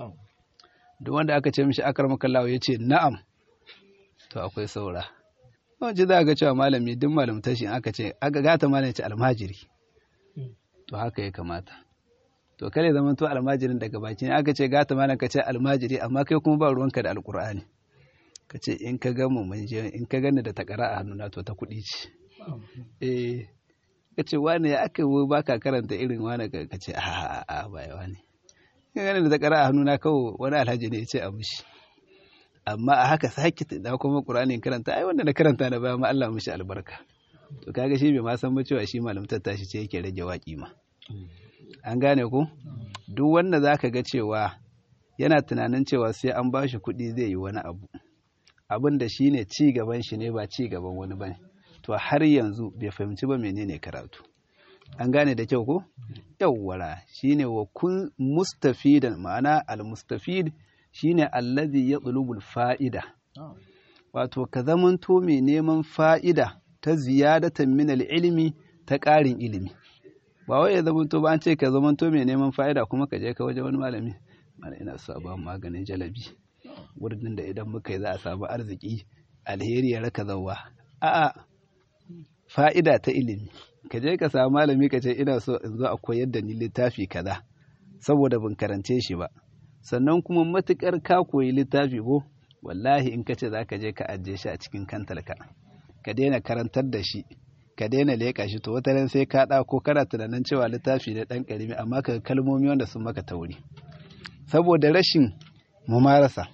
duk wanda aka ce mishi akar makallawa ya ce na'am to akwai saura wajen za a ga cewa malami duk malamta shi aka ce aka gata malami ce almajiri to haka ya kamata to kare zaman to almajirin daga baki ne aka ce gata malam ka ce almajiri amma kai kuma ba ruwanka da alkur'ani ka ce in ka ga mu mun je in ka gani da takara a hannuna to ta kuɗi ce eh ka ce wani ya aka yi baka karanta irin wani ka ce a a ba yawa ne ka gani da takara a hannuna kawai wani alhaji ne ya ce a mushi amma a haka sake da kuma qur'ani karanta ai wanda na karanta na baya ma Allah mushi albarka to kaga shi bai ma san ba cewa shi malamtar tashi ce yake rage waki ma an gane ku duk wanda zaka ga cewa yana tunanin cewa sai an bashi kuɗi zai yi wani abu abin da shi ne ci gaban shi ne ba ci gaban wani bane to har yanzu bai fahimci ba menene karatu an gane da kyau ko yawwara shine wa kun mustafidan ma'ana al-mustafid shine allazi yatlubul fa'ida wato ka zamanto mai neman fa'ida ta ziyadatan min ilimi ta ƙarin ilimi ba wai ya zamanto ba an ce ka zamanto mai neman fa'ida kuma ka je ka waje wani malami mana ina so a ba maganin jalabi wurin da idan muka yi za a samu arziki alheri ya raka zauwa a'a fa'ida ta ilimi ka je ka samu malami ka ce ina so in zo a koyar da ni littafi kaza saboda ban karance shi ba sannan kuma matukar ka koyi littafi ko wallahi in ka ce za ka je ka ajiye shi a cikin kantalka ka daina karantar da shi ka daina leƙa shi to wata sai ka ɗauko kana tunanin cewa littafi ne ɗan ƙarami amma ka kalmomi wanda sun maka tauri saboda rashin mumarasa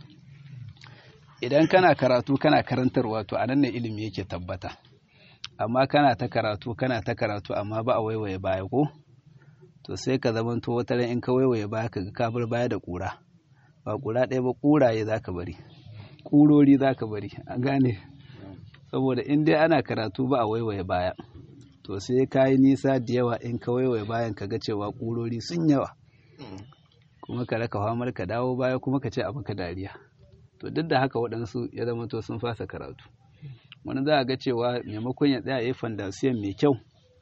idan kana karatu kana karantarwa to anan ne ilimi yake tabbata amma kana ta karatu kana ta karatu amma ba a waiwaye baya ko to sai ka zamanto wata ran in ka waiwaye baya ka ga ka bar baya da ƙura ba ƙura ɗaya ba ƙuraye za ka bari ƙurori za ka bari an gane saboda in dai ana karatu ba a waiwaye baya to sai ka yi nisa da yawa in ka waiwaye bayan ka ga cewa ƙurori sun yawa kuma ka raka famar ka dawo baya kuma ka ce a maka dariya to duk da haka waɗansu ya zama to sun fasa karatu wani za a ga cewa maimakon ya tsaya ya yi fandasiyan mai kyau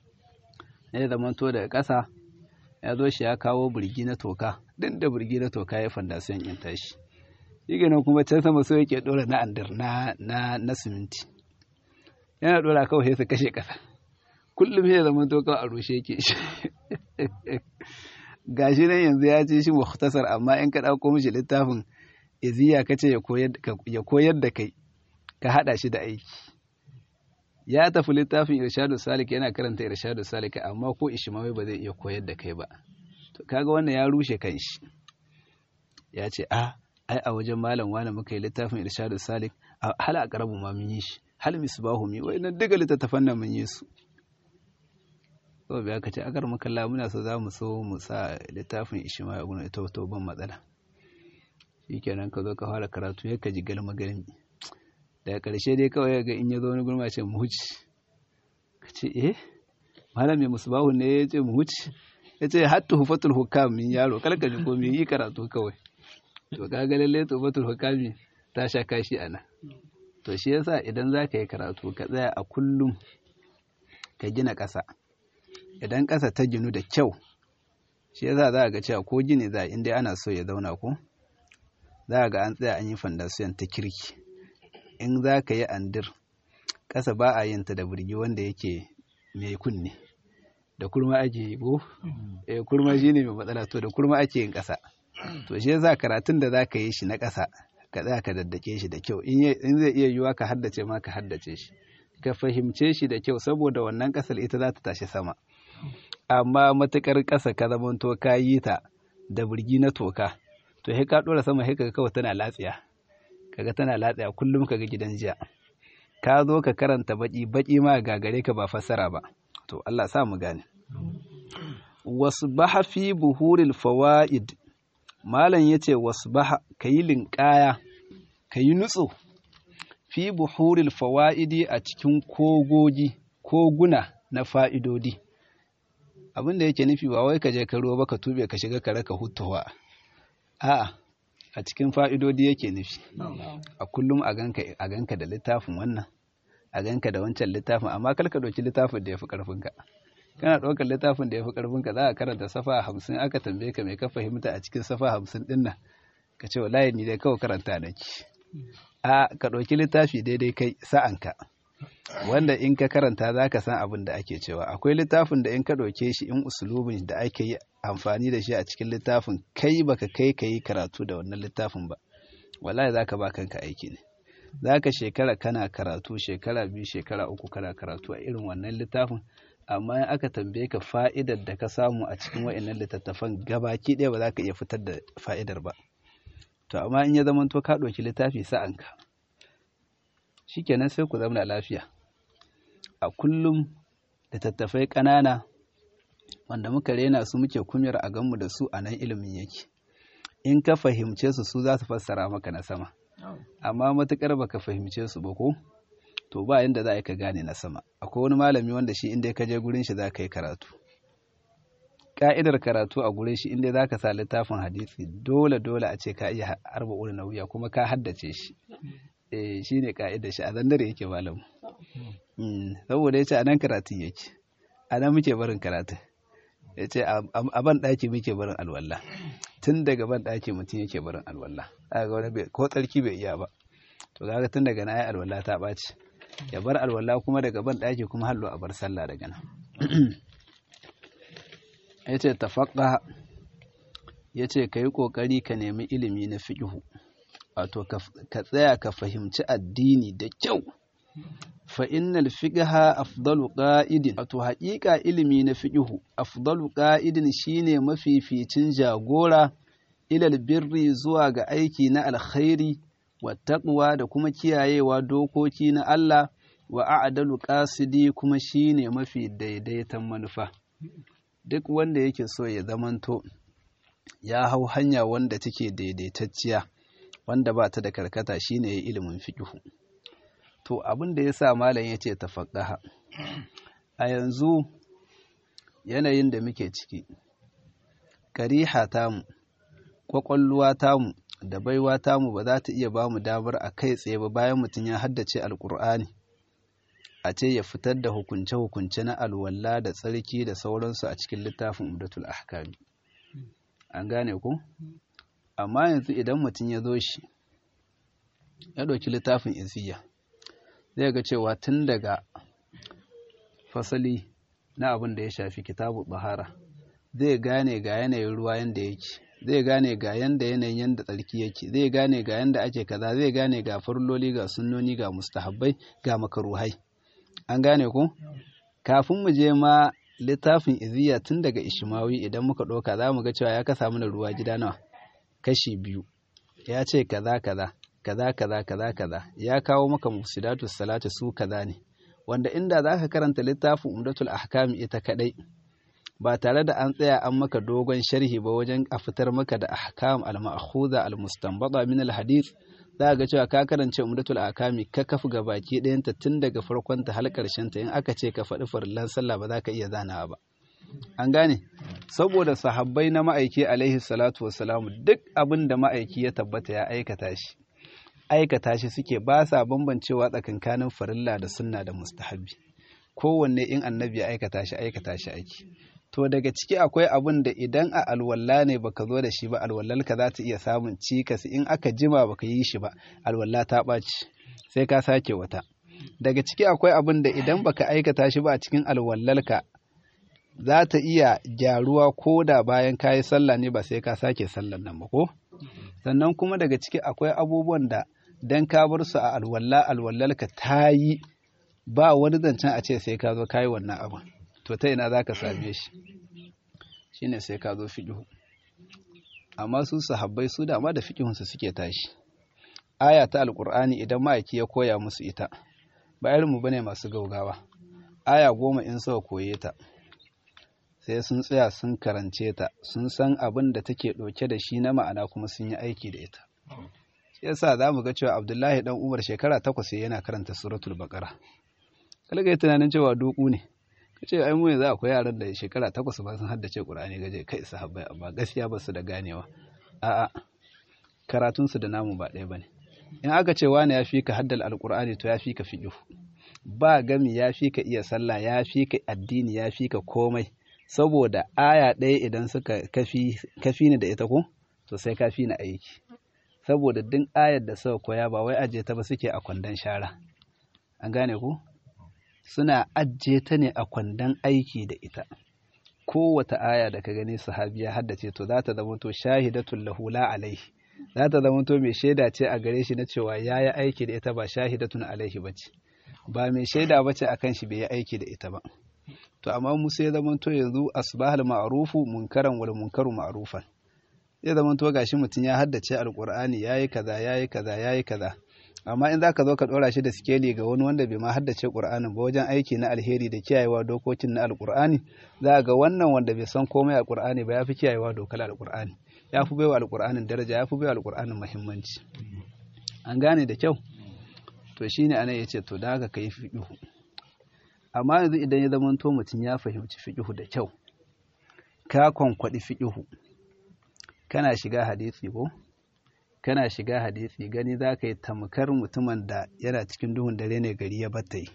ya zama to daga ƙasa ya zo shi ya kawo birgi na toka duk da birgi na toka ya fandasiyan in tashi shi kenan kuma can sama so yake ɗora na andar na na na siminti yana ɗora kawai sai su kashe ƙasa kullum ya zama to kawai a rushe yake shi gashi nan yanzu ya ce shi mukhtasar amma in ka ɗauko mishi littafin iziya ka ce ya koyar da kai ka haɗa shi da aiki ya tafi littafin irshadu salik yana karanta irshadu salik amma ko ishmawi ba zai iya koyar da kai ba to kaga wannan ya rushe kanshi ya ce a ai a wajen malam wani muka yi littafin irshadu salik hal a karabu ma mun yi shi hal misbahu mi wai nan duka littattafan nan mun yi su to bai aka ce akar makalla muna so za mu so mu sa littafin ishmawi a gurin ita to ban matsala shikenan ka zo ka fara karatu ya ka ji galma galmi daga ƙarshe dai kawai ga in ya zo wani gurma ce mu huce ka ce eh malam mai musbahu ne ya ce mu huce ya ce hatta hufatul hukam min yaro kalka ji ko yi karatu kawai to ka ga lalle hufatul hukami ta sha kashi ana to shi yasa idan za ka yi karatu ka tsaya a kullum ka gina ƙasa idan ƙasa ta ginu da kyau shi yasa za a ga cewa ko gini za inda ana so ya zauna ko za a ga an tsaya an yi fandasiyan ta kirki in za ka yi andir ƙasa ba a yin ta da birgi wanda yake mai kunne da kurma ake yi ko eh kurma shine mai matsala to da kurma ake yin ƙasa to shi yasa karatun da za ka yi shi na ƙasa ka tsaya ka daddake shi da kyau in zai iya yiwuwa ka haddace ma ka haddace shi ka fahimce shi da kyau saboda wannan ƙasar ita za ta tashi sama amma matuƙar ƙasa ka zamanto ka yi ta da burgi na toka to sai ka ɗora sama sai kaga kawai tana latsiya kaga tana latsiya kullum kaga gidan jiya ka zo ka karanta baki baki ma gagare ka ba fassara ba to Allah sa mu gane wasbaha fi buhuril fawaid malam yace wasbaha kayi linkaya kayi nutso fi buhuril fawaidi a cikin kogogi koguna na fa'idodi abin da yake nufi ba wai ka je ka ruwa ba ka tube ka shiga ka raka hutuwa a'a a cikin fa'idodi yake nufi a kullum a ganka da littafin wannan a ganka da wancan littafin amma kar ka ɗauki littafin da ya fi ƙarfinka kana ɗaukar littafin da ya fi ƙarfinka za a karanta safa hamsin aka tambaye ka mai ka fahimta a cikin safa hamsin ɗin nan ka ce wallahi ni dai kawai karanta nake a ka ɗauki littafi daidai kai sa'anka wanda in ka karanta za ka san abin da ake cewa akwai littafin da in ka ɗauke shi in usulubin da ake yi amfani da shi a cikin littafin kai baka kai ka yi karatu da wannan littafin ba wallahi za ka ba kanka aiki ne za ka shekara kana karatu shekara biyu shekara uku kana karatu a irin wannan littafin amma in aka tambaye ka fa'idar da ka samu a cikin wa'annan littattafan gabaki ɗaya ba za ka iya fitar da fa'idar ba to amma in ya zama to ka ɗauki littafi sa'anka shikenan sai ku zama lafiya a kullum littattafai ƙanana wanda muka rena su muke kumyar a ganmu da su a nan ilimin yake in ka fahimce su su za su fassara maka na sama amma matuƙar baka fahimce su ba ko to ba yanda za a ka gane na sama akwai wani malami wanda shi inda ka je gurin shi za ka yi karatu ka'idar karatu a gurin shi inda za ka sa littafin hadisi dole dole a ce ka iya arba'un na wuya kuma ka haddace shi eh shi ne ka'idar shi a zandare yake malam saboda ya ce a nan karatun yake a nan muke barin karatu ya ce a ban ɗaki muke barin alwallah tun daga ban ɗaki mutum yake barin alwallah a ga wani ko tsarki bai iya ba to kaga tun daga na yi alwallah ta ɓaci ya bar alwallah kuma daga ban ɗaki kuma hallo a bar sallah daga nan ya ce tafaƙa ya ce ka yi ƙoƙari ka nemi ilimi na fiƙihu wato ka tsaya ka fahimci addini da kyau fa innal fiqha afdalu qa'idin wato haƙiƙa ilimi na fiqhu afdalu qa'idin shine mafificin jagora ilal birri zuwa ga aiki na alkhairi wa taqwa da kuma kiyayewa dokoki na Allah wa a'dalu qasidi kuma shine mafi daidaitan manufa duk wanda yake so ya zamanto ya hau hanya wanda take daidaitacciya wanda ba ta da karkata shine ilimin fiqhu to abin da ya sa malam ya ce tafaƙaha a yanzu yanayin da muke ciki kariha tamu ƙwaƙwalluwa tamu da baiwa tamu ba za ta iya ba mu damar a kai tsaye ba bayan mutum ya haddace alƙur'ani a ce ya fitar da hukunce-hukunce na alwala da tsarki da sauransu a cikin littafin umdatul ahkami an gane ku amma yanzu idan mutum ya zo shi ya ɗauki littafin iziya zai ga cewa tun daga fasali na abin da ya shafi kitabu bahara zai gane ga yanayin ruwa yanda yake zai gane ga yanda yanayin yanda tsarki yake zai gane ga yanda ake kaza zai gane ga farloli ga sunnoni ga mustahabbai ga makaruhai an gane ku kafin mu je ma littafin iziya tun daga ishimawi idan muka ɗauka za mu ga cewa ya kasa mana ruwa gida nawa kashi biyu ya ce kaza kaza kaza kaza kaza kaza ya kawo maka mufsidatu salati su kaza ne wanda inda zaka karanta littafin umdatul ahkam ita kadai ba tare da an tsaya an maka dogon sharhi ba wajen a fitar maka da ahkam al-ma'khudha al-mustanbata min al-hadith za ga cewa ka karance umdatul ahkami ka kafi gabaki ɗayanta tun daga farkon ta har ƙarshen ta in aka ce ka faɗi farillan sallah ba za ka iya zanawa ba an gane saboda sahabbai na ma'aiki alaihi salatu wassalamu duk abin da ma'aiki ya tabbata ya aikata shi aikata shi suke ba sa bambancewa tsakankanin farilla da sunna da mustahabi kowanne in annabi ya aikata shi aikata shi aiki to daga ciki akwai abin da idan a alwalla ne baka zo da shi ba alwallalka za ta iya samun cikas in aka jima baka yi shi ba alwalla ta ɓaci sai ka sake wata daga ciki akwai abin da idan baka aikata shi ba a cikin alwallalka za ta iya gyaruwa ko da bayan ka yi sallah ne ba sai ka sake sallan nan ba ko sannan kuma daga ciki akwai abubuwan da dan ka bar su a alwalla alwallalka ta yi ba wani zancen a ce sai ka zo ka yi wannan abin to ta ina za ka same shi shine sai ka zo fiƙihu amma su sahabbai su dama da fiƙihunsu suke tashi aya ta alƙur'ani idan ma'aiki ya koya musu ita ba irinmu bane masu gaugawa aya goma in suka koye ta sai sun tsaya sun karance ta sun san abin da take ɗauke da shi na ma'ana kuma sun yi aiki da ita shi yasa za mu ga cewa abdullahi dan umar shekara takwas yana karanta suratul baqara kalga yi tunanin cewa duku ne ka ce ai mu yanzu akwai yaran da shekara takwas ba sun haddace qur'ani gaje kai sahabbai amma gaskiya ba su da ganewa a'a karatun su da namu ba ɗaya bane in aka ce wani ya fi ka haddal alqur'ani to ya fi ka fiqh ba gami ya fi ka iya sallah ya fi ka addini ya fi ka komai saboda aya ɗaya idan suka kafi ni da ita ko to sai kafi ni aiki saboda duk ayar da suka koya ba wai aje ta ba suke a kwandon shara an gane ku suna ajiye ta ne a kwandon aiki da ita kowata aya da ka gani sahabiya haddace to za ta zama to shahidatul lahu la alaihi za ta zama to mai shaida ce a gare shi na cewa ya yi aiki da ita ba shahidatun alaihi ba ce ba mai shaida ba ce akan shi bai yi aiki da ita ba to amma mu sai zama to yanzu asbahal ma'rufu munkaran wal munkaru ma'rufan zai zama to gashi mutum ya haddace alqur'ani yayi kaza yayi kaza yayi kaza amma in zaka zo ka dora shi da sikeli ga wani wanda bai ma haddace qur'anin ba wajen aiki na alheri da kiyayewa dokokin na alqur'ani za ga wannan wanda bai san komai alqur'ani ba yafi kiyayewa dokar alqur'ani yafi baiwa alqur'anin daraja yafi baiwa alqur'anin muhimmanci an gane da kyau to shine anan yace to da haka kai fiqhu amma yanzu idan ya zama to mutum ya fahimci fiqhu da kyau ka kwankwadi fiqhu kana shiga hadisi ko kana shiga hadisi gani za ka yi tamkar mutumin da yana cikin duhun dare ne gari ya batta yi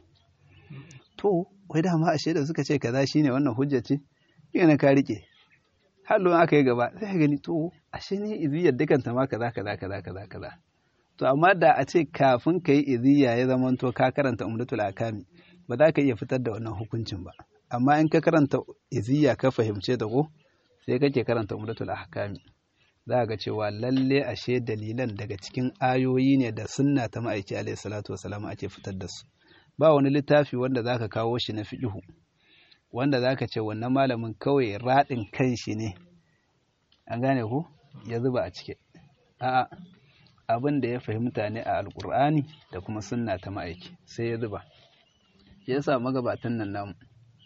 to wai dama ashe da suka ce kaza shine wannan hujja ce yana ka rike hallo aka yi gaba sai ka gani to ashe ne iziyar dukanta ma kaza kaza kaza kaza kaza to amma da a ce kafin ka yi iziya ya zama to ka karanta umdatul akami ba za ka iya fitar da wannan hukuncin ba amma in ka karanta iziya ka fahimce da ko sai kake karanta umdatul ahkami za ga cewa lalle ashe dalilan daga cikin ayoyi ne da sunna ta ma'aiki alaihi salatu wasalam ake fitar da su ba wani littafi wanda zaka kawo shi na fiqhu wanda zaka ce wannan malamin kawai radin kan shi ne an gane ku ya zuba a cike a'a abin da ya fahimta ne a alkur'ani da kuma sunna ta ma'aiki sai ya zuba ya sa magabatan nan namu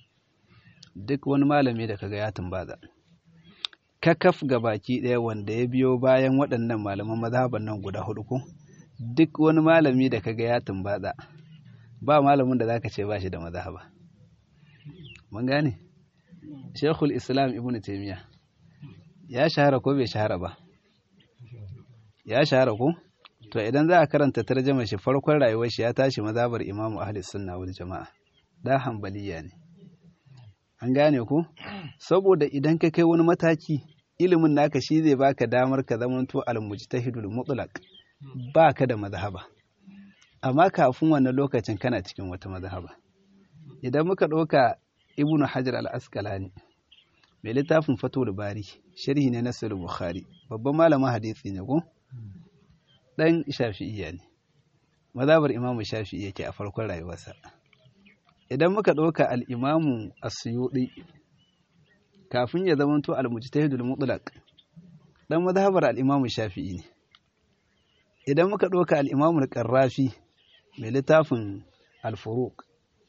duk wani malami da kaga ya tumbaza kakaf ga baki ɗaya wanda ya biyo bayan waɗannan malaman mazhaban nan guda hudu ko duk wani malami da kaga ya tumbatsa ba malamin da zaka ce ba shi da mazhaba mun gane Sheikhul Islam Ibn Taymiyyah ya shahara ko bai shahara ba ya shahara ko to idan za a karanta tarjama shi farkon rayuwar shi ya tashi mazhabar Imam Ahli Sunna wal Jama'a da hanbaliya ne an gane ku saboda idan ka kai wani mataki ilimin naka shi zai baka damar ka zamanto al-mujtahidul mutlaq baka da mazhaba amma kafin wannan lokacin kana cikin wata mazhaba idan muka ɗauka ibnu hajar al-asqalani mai littafin fatul bari sharhi ne na sahih bukhari babban malamin hadisi ne ko dan shafi'iyya ne mazhabar imamu shafi'i yake a farkon rayuwarsa idan muka ɗauka al'imamu a suyuɗi kafin ya zamanto al-mujtahidul mutlaq dan mazhabar al-imamu shafi'i ne idan muka ɗauka al-imamu al-qarrafi mai littafin al-furuq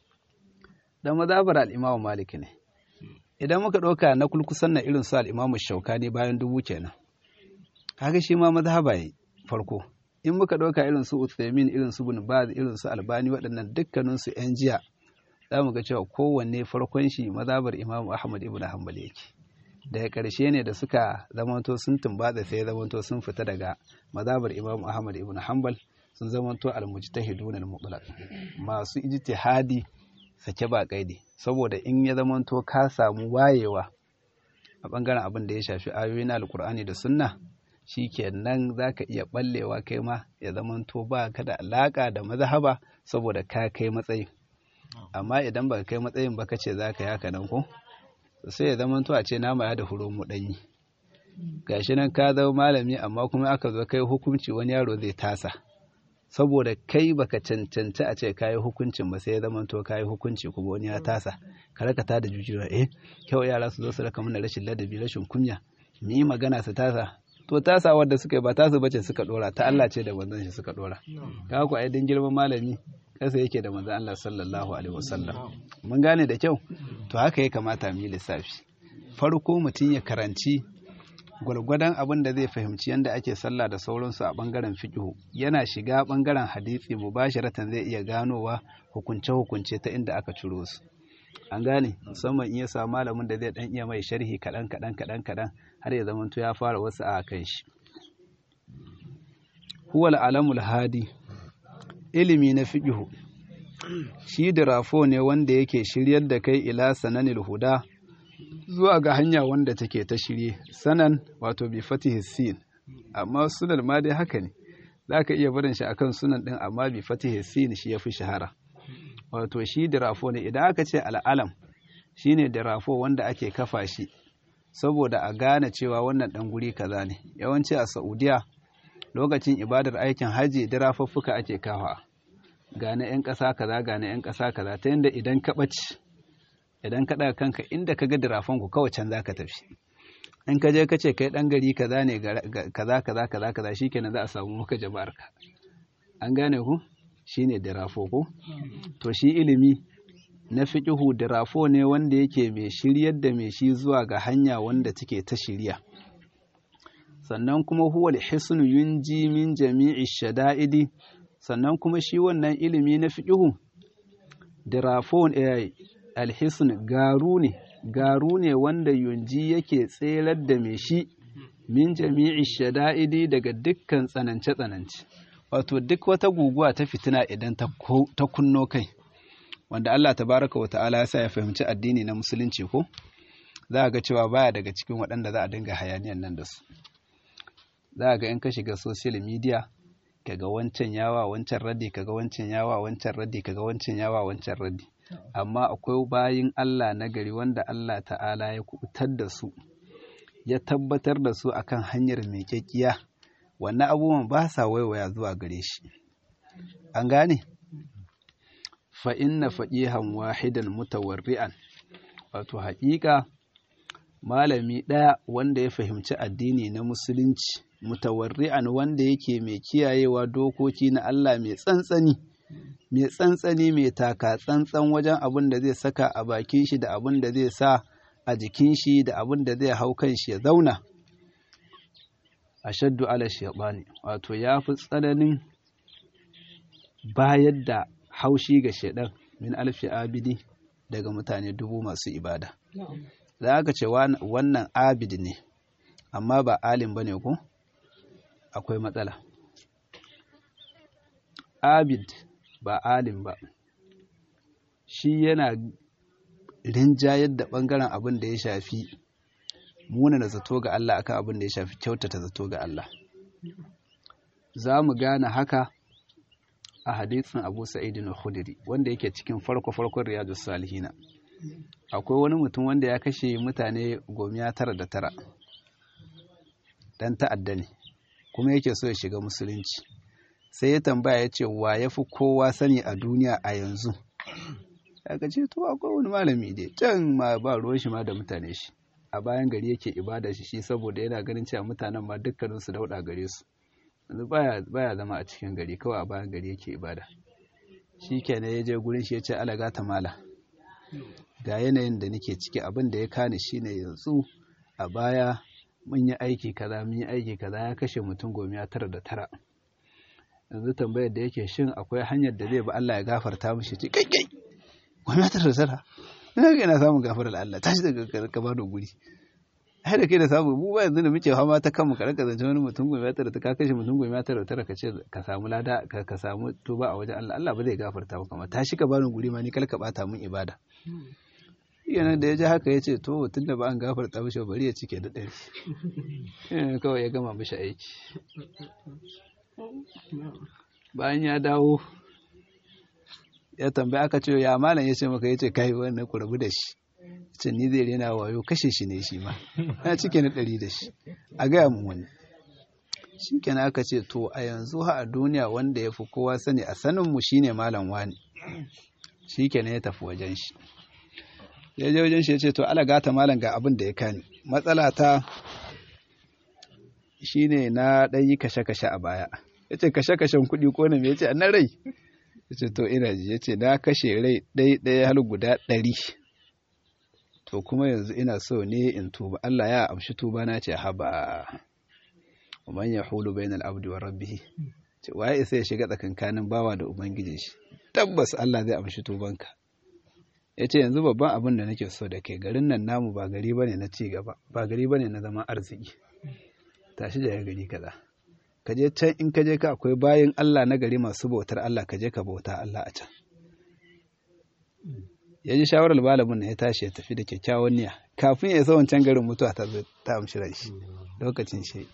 dan mazhabar al-imamu malik ne idan muka ɗauka na kulkusan na irin su al-imamu shaukani bayan dubu kenan kaga shi ma mazhaba yi farko in muka ɗauka irin su Uthaymin irin su Ibn Baz irin su Albani waɗannan dukkanin su 'yan jiya za mu ga cewa kowanne farkon shi mazabar Imam Ahmad ibn Hanbal yake daga ƙarshe ne da suka zamanto sun tumbatsa sai zamanto sun fita daga mazabar Imam Ahmad ibn Hanbal sun zamanto al-mujtahidun al-mutlaq masu ijtihadi sake ba kaidi saboda in ya zamanto ka samu wayewa a bangaren abin da ya shafi ayoyi na alkur'ani da sunna shikenan zaka iya ballewa kai ma ya zamanto ba ka da alaka da mazhaba saboda ka kai matsayin amma idan baka kai matsayin ba kace zaka yaka nan ko sai ya zama to a ce nama ya da huro mu danyi gashi nan ka zama malami amma kuma aka zo kai hukunci wani yaro zai tasa saboda kai baka cancanci a ce kayi hukuncin ba sai ya zama to kayi hukunci kuma wani ya tasa ka raka ta da jujjuwa eh kyau yara su zo su raka mana rashin ladabi rashin kunya mu yi magana su tasa to tasa wadda suka yi ba tasu bace suka dora ta Allah ce da manzon shi suka dora kaga ku ai din girman malami kasa yake da manzon Allah sallallahu alaihi wasallam mun gane da kyau to haka ya kamata mu yi lissafi farko mutum ya karanci gwargwadon abin da zai fahimci yadda ake sallah da sauransu a bangaren fiqhu yana shiga bangaren hadisi mubasharatan zai iya ganowa hukunce hukunce ta inda aka ciro su an gane musamman in ya samu malamin da zai dan iya mai sharhi kaɗan kaɗan kaɗan kaɗan har ya zamanto ya fara wasu a kan shi huwal alamul hadi ilimi na fiqhu shi dirafo ne wanda yake shiryar da kai ila sananil huda zuwa ga hanya wanda take ta shirye sanan wato bi fatihi sin amma sunan ma dai haka ne zaka iya barin shi akan sunan din amma bi fatihi sin shi yafi shahara wato shi dirafo ne idan aka ce al'alam shine dirafo wanda ake kafa shi saboda a gane cewa wannan dan guri kaza ne yawanci a Saudiya lokacin ibadar aikin haji dirafuffuka ake kafa gane yan ƙasa kaza gane yan ƙasa kaza ta yanda idan ka ɓace idan ka ɗaga kanka inda ka ga dirafan ku kawai can zaka tafi in ka je ka ce kai ɗan gari kaza ne kaza kaza kaza kaza shikenan za a samu maka jama'ar ka an gane ku shine dirafo ko to shi ilimi na fiqihu dirafo ne wanda yake mai shiryar da mai shi zuwa ga hanya wanda take ta shirya sannan kuma huwa al-hisnu yunji min jami'i shada'idi sannan kuma shi wannan ilimi na fiqihu dirafo eh alhisn garu ne garu ne wanda yunji yake tserar da mai shi min jami'i shada'idi daga dukkan tsanance-tsanance wato duk wata guguwa ta fitina idan ta kunno kai wanda Allah tabaraka wa ta'ala ya sa ya fahimci addini na musulunci ko za a ga cewa baya daga cikin waɗanda za a dinga hayaniyan nan da su za a ga in ka shiga social media kaga wancan yawa wancan raddi kaga wancan yawa wancan raddi kaga wancan yawa wancan raddi amma akwai bayin Allah na gari wanda Allah ta'ala ya kubutar da su ya tabbatar da su akan hanyar mai kyakkiya wannan abubuwan ba sa waiwaya zuwa gare shi an gane fa inna faqihan wahidan mutawarri'an wato haƙiƙa malami ɗaya wanda ya fahimci addini na musulunci mutawarri'an wanda yake mai kiyayewa dokoki na Allah mai tsantsani mai tsantsani mai taka tsantsan wajen abin da zai saka a bakin shi da abin da zai sa a jikin shi da abin da zai hau kan shi ya zauna ashaddu ala shaytani wato ya fi tsananin bayar da haushi ga shaidan min alfi abidi daga mutane dubu masu ibada za ka ce wannan abid ne amma ba alim ba ne ko akwai matsala abid ba alim ba shi yana rinjayar da ɓangaren abin da ya shafi munana zato ga Allah akan abin da ya shafi kyautata zato ga Allah za mu gane haka a hadisin Abu Sa'id al-Khudri wanda yake cikin farko-farkon Riyadus Salihina akwai wani mutum wanda ya kashe mutane gomiya tara da tara dan ta'adda ne kuma yake so ya shiga musulunci sai ya tambaya ya ce wa ya fi kowa sani a duniya a yanzu aka ce to akwai wani malami dai can ma ba ruwan shi ma da mutane shi a bayan gari yake ibada shi shi saboda yana ganin cewa mutanen ma dukkanin su dauda gare su yanzu baya baya zama a cikin gari kawai a bayan gari yake ibada shi kenan ya je gurin shi ya ce alaga ta mala ga yanayin da nake ciki abin da ya kani shine yanzu a baya mun yi aiki kaza mun yi aiki kaza ya kashe mutum gomiya tara da tara yanzu tambayar da yake shin akwai hanyar da zai ba Allah ya gafarta mishi ce kai kai gomiya tara da tara ina ga ina samun gafarar Allah tashi daga ka ba da guri ai da kai da samu mu ba yanzu da muke fama ta kanmu ka raka zance wani mutum gomiya tara ta ka kashe mutum gomiya tara da tara ka ce ka samu lada ka samu tuba a wajen Allah Allah ba zai gafarta maka ma tashi ka bani guri ma ni kal ka bata mun ibada yana da ya ji haka ya ce to tun da ba an gafarta mishi bari ya cike da ɗari kawai ya gama mishi aiki bayan ya dawo ya tambaya aka ce ya malam ya ce maka ya ce kai wannan ku rabu da shi ce ni zai rena wayo kashe shi ne shi ma na cike na ɗari da shi a gaya mun wani shi kenan aka ce to a yanzu ha a duniya wanda ya fi kowa sani a saninmu shine malam wani shi kenan ya tafi wajen shi ya je wajen shi ya ce to ala gata malam ga abin da ya kani matsala ta shine na ɗan yi kashe-kashe a baya ya ce kashe-kashen kuɗi ko na me ya ce na rai ya ce to ina ji ya ce na kashe rai ɗai ɗaya har guda ɗari to kuma yanzu ina so ne in tuba Allah ya amshi tuba na ce haba man ya hulu bainal abdi wa rabbihi ce waye isa ya shiga tsakankanin bawa da ubangijin shi tabbas Allah zai amshi tubanka ya ce yanzu babban abin da nake so da kai garin nan namu ba gari bane na ci gaba ba gari bane na zaman arziki tashi da gari kaza ka je can in ka je ka akwai bayan Allah na gari masu bautar Allah ka je ka bauta Allah a can ya ji shawarar malamin na ya tashi ya tafi da kyakkyawan niyya kafin ya isa wancan garin mutuwa ta ta amshi ran shi lokacin shi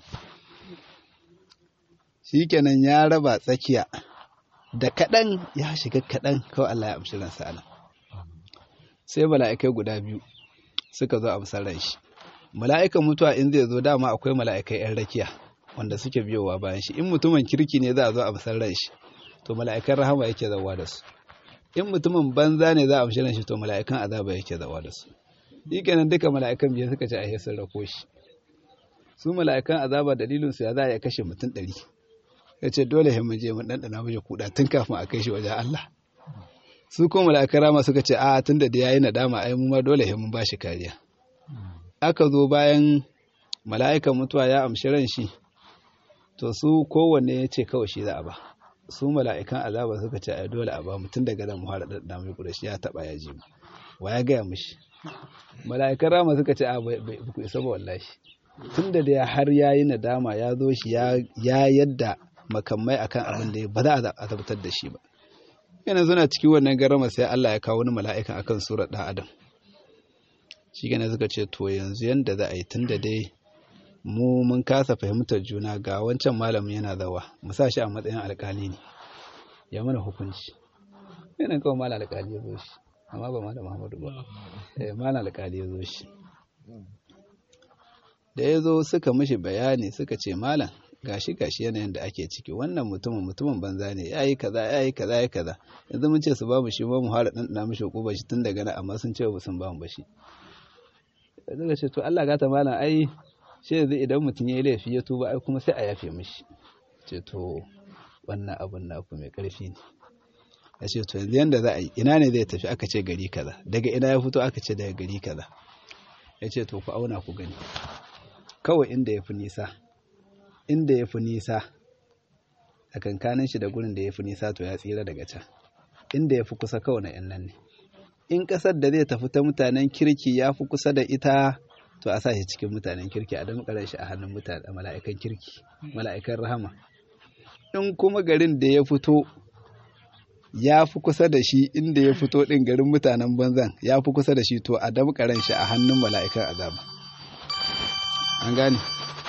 shikenan ya raba tsakiya da kaɗan ya shiga kaɗan kawai Allah ya amshi ransa anan sai mala'ikai guda biyu suka zo amsar ran shi mala'ikan mutuwa in zai zo dama akwai mala'ikai 'yan rakiya wanda suke biyowa bayan shi in mutumin kirki ne za a zo a amsar ran shi to mala'ikan rahama yake zawa da su in mutumin banza ne za a amshi ran shi to mala'ikan azaba yake zawa da su shikenan duka mala'ikan biyu suka ce a sun rako shi su mala'ikan azaba dalilin su ya za a iya kashe mutum ɗari ya ce dole mu je mu ɗanɗana mashi kuɗa tun kafin a kai shi wajen Allah su kuma mala'ikan rama suka ce a tun da ya yi nadama ai mu ma dole mun ba shi kariya aka zo bayan mala'ikan mutuwa ya amshi ran shi to su kowanne ya ce kawai shi za a ba su mala'ikan azaba suka ce ai dole a ba mutum daga nan mu har ɗanɗana mai kuɗa shi ya taɓa ya ji mu wa ya gaya mishi mala'ikan rama suka ce a bai ku isa ba wallahi tun da har ya yi nadama ya zo shi ya yadda makamai akan abin da ba za a azabtar da shi ba yana suna cikin wannan garama sai Allah ya kawo wani mala'ikan akan surar ɗan adam shi gane suka ce to yanzu yanda za a yi tun da dai mu mun kasa fahimtar juna ga wancan malamin yana zawa mu sa shi a matsayin alkali ne ya mana hukunci yana kawai malam alkali ya zo shi amma ba malam Muhammadu ba eh malam alkali ya zo shi da ya zo suka mishi bayani suka ce malam gashi gashi yanayin da ake ciki wannan mutumin mutumin banza ne yayi kaza yayi kaza yayi kaza yanzu mun ce su bamu shi ba mu fara dan dana mishi hukuma shi tun daga nan amma sun ce ba sun bamu ba shi daga ce to Allah gata malam ai shi yanzu idan mutum yayi laifi ya tuba ai kuma sai a yafe mishi ce to wannan abun naku mai karfi ne ya ce to yanzu yanda za a yi ina ne zai tafi aka ce gari kaza daga ina ya fito aka ce daga gari kaza ya ce to ku auna ku gani kawai inda ya fi nisa inda ya fi nisa a kankanin shi da gurin da ya fi nisa to ya tsira daga can inda ya fi kusa kawai na 'yan nan ne in ƙasar da zai tafi ta mutanen kirki ya fi kusa da ita to a sa shi cikin mutanen kirki a damƙarar shi a hannun mutane mala'ikan kirki mala'ikan rahama in kuma garin da ya fito ya fi kusa da shi inda ya fito ɗin garin mutanen banzan ya fi kusa da shi to a damƙarar shi a hannun mala'ikan azaba an gane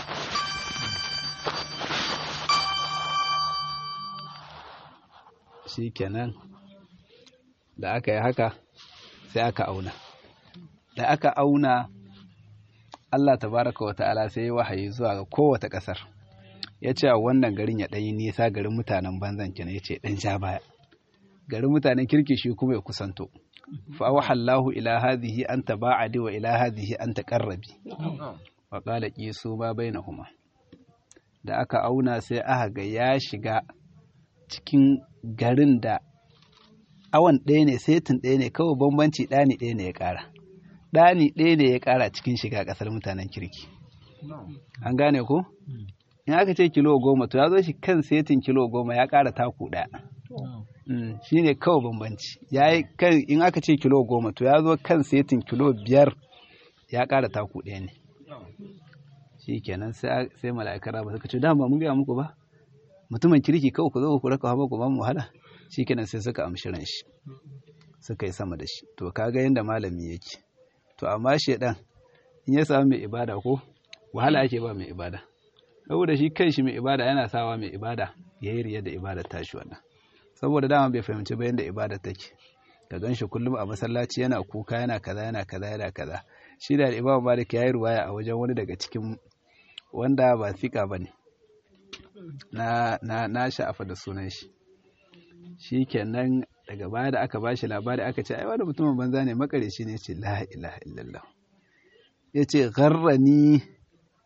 shi kenan da aka yi haka sai aka auna da aka auna Allah tabaraka wa ta'ala sai ya wahayi zuwa ga kowace ƙasar ya ce wannan garin ya ɗanyi nisa garin mutanen banzan kenan ya ce ɗan sha baya garin mutanen kirki shi kuma ya kusanto fa wahallahu ila hadhihi an taba'adi wa ila hadhihi an taqarrabi wa qala qisu ma bainahuma da aka auna sai aka ga ya shiga cikin garin da awan ɗaya ne setin ɗaya ne kawai bambanci ɗani ɗaya ne ya ƙara ɗani ɗaya ne ya ƙara cikin shiga ƙasar mutanen kirki an gane ko in aka ce kilo goma to ya zo shi kan setin kilo goma ya ƙara taku ɗaya shi ne kawai bambanci ya yi kan in aka ce kilo goma to ya zo kan setin kilo biyar ya ƙara taku ɗaya ne shi kenan sai mala'ikar raba suka ce dama mun gaya muku ba mutumin kirki kawai ku zo ku raka hawa ku ba mu wahala shi kenan sai suka amshi ran shi suka yi sama da shi to kaga yadda malami yake to amma shedan in ya samu mai ibada ko wahala ake ba mai ibada saboda shi kan shi mai ibada yana sawa mai ibada ya yi riya da ibada tashi wannan saboda dama bai fahimci ba yadda ibada take ka gan shi kullum a masallaci yana kuka yana kaza yana kaza yana kaza shi da imam malik ya yi ruwaya a wajen wani daga cikin wanda ba fika ba ne na na na sha'afa da sunan shi shi kenan daga baya da aka bashi labari aka ce ai wani mutumin banza ne makare shi ne ce la ilaha illallah ya ce gharrani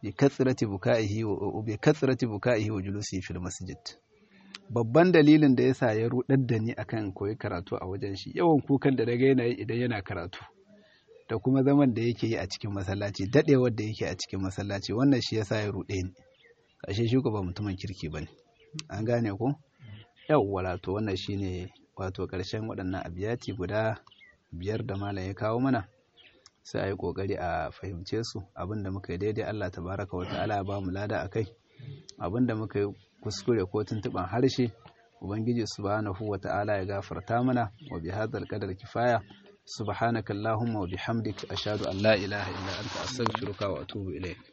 bi kathrati buka'ihi wa bi kathrati buka'ihi wa julusi fil masjid babban dalilin da yasa ya rudar da ni akan koyi karatu a wajen shi yawan kukan da daga yana yi idan yana karatu da kuma zaman da yake yi a cikin masallaci dadewar da yake a cikin masallaci wannan shi yasa ya rude ni ashe shi ko ba mutumin kirki bane an gane ko yawwa to wannan shine wato karshen waɗannan abiyati guda biyar da malam ya kawo mana sai a yi ƙoƙari a fahimce su abinda muka yi daidai Allah tabaraka wa ta'ala ya ba mu lada a kai abinda muka yi kuskure ko tuntuɓan harshe ubangiji subhanahu wa ta'ala ya gafarta mana wa bi hadzal qadar kifaya subhanaka allahumma wa bihamdik ashhadu an la ilaha illa anta astaghfiruka wa atubu ilayk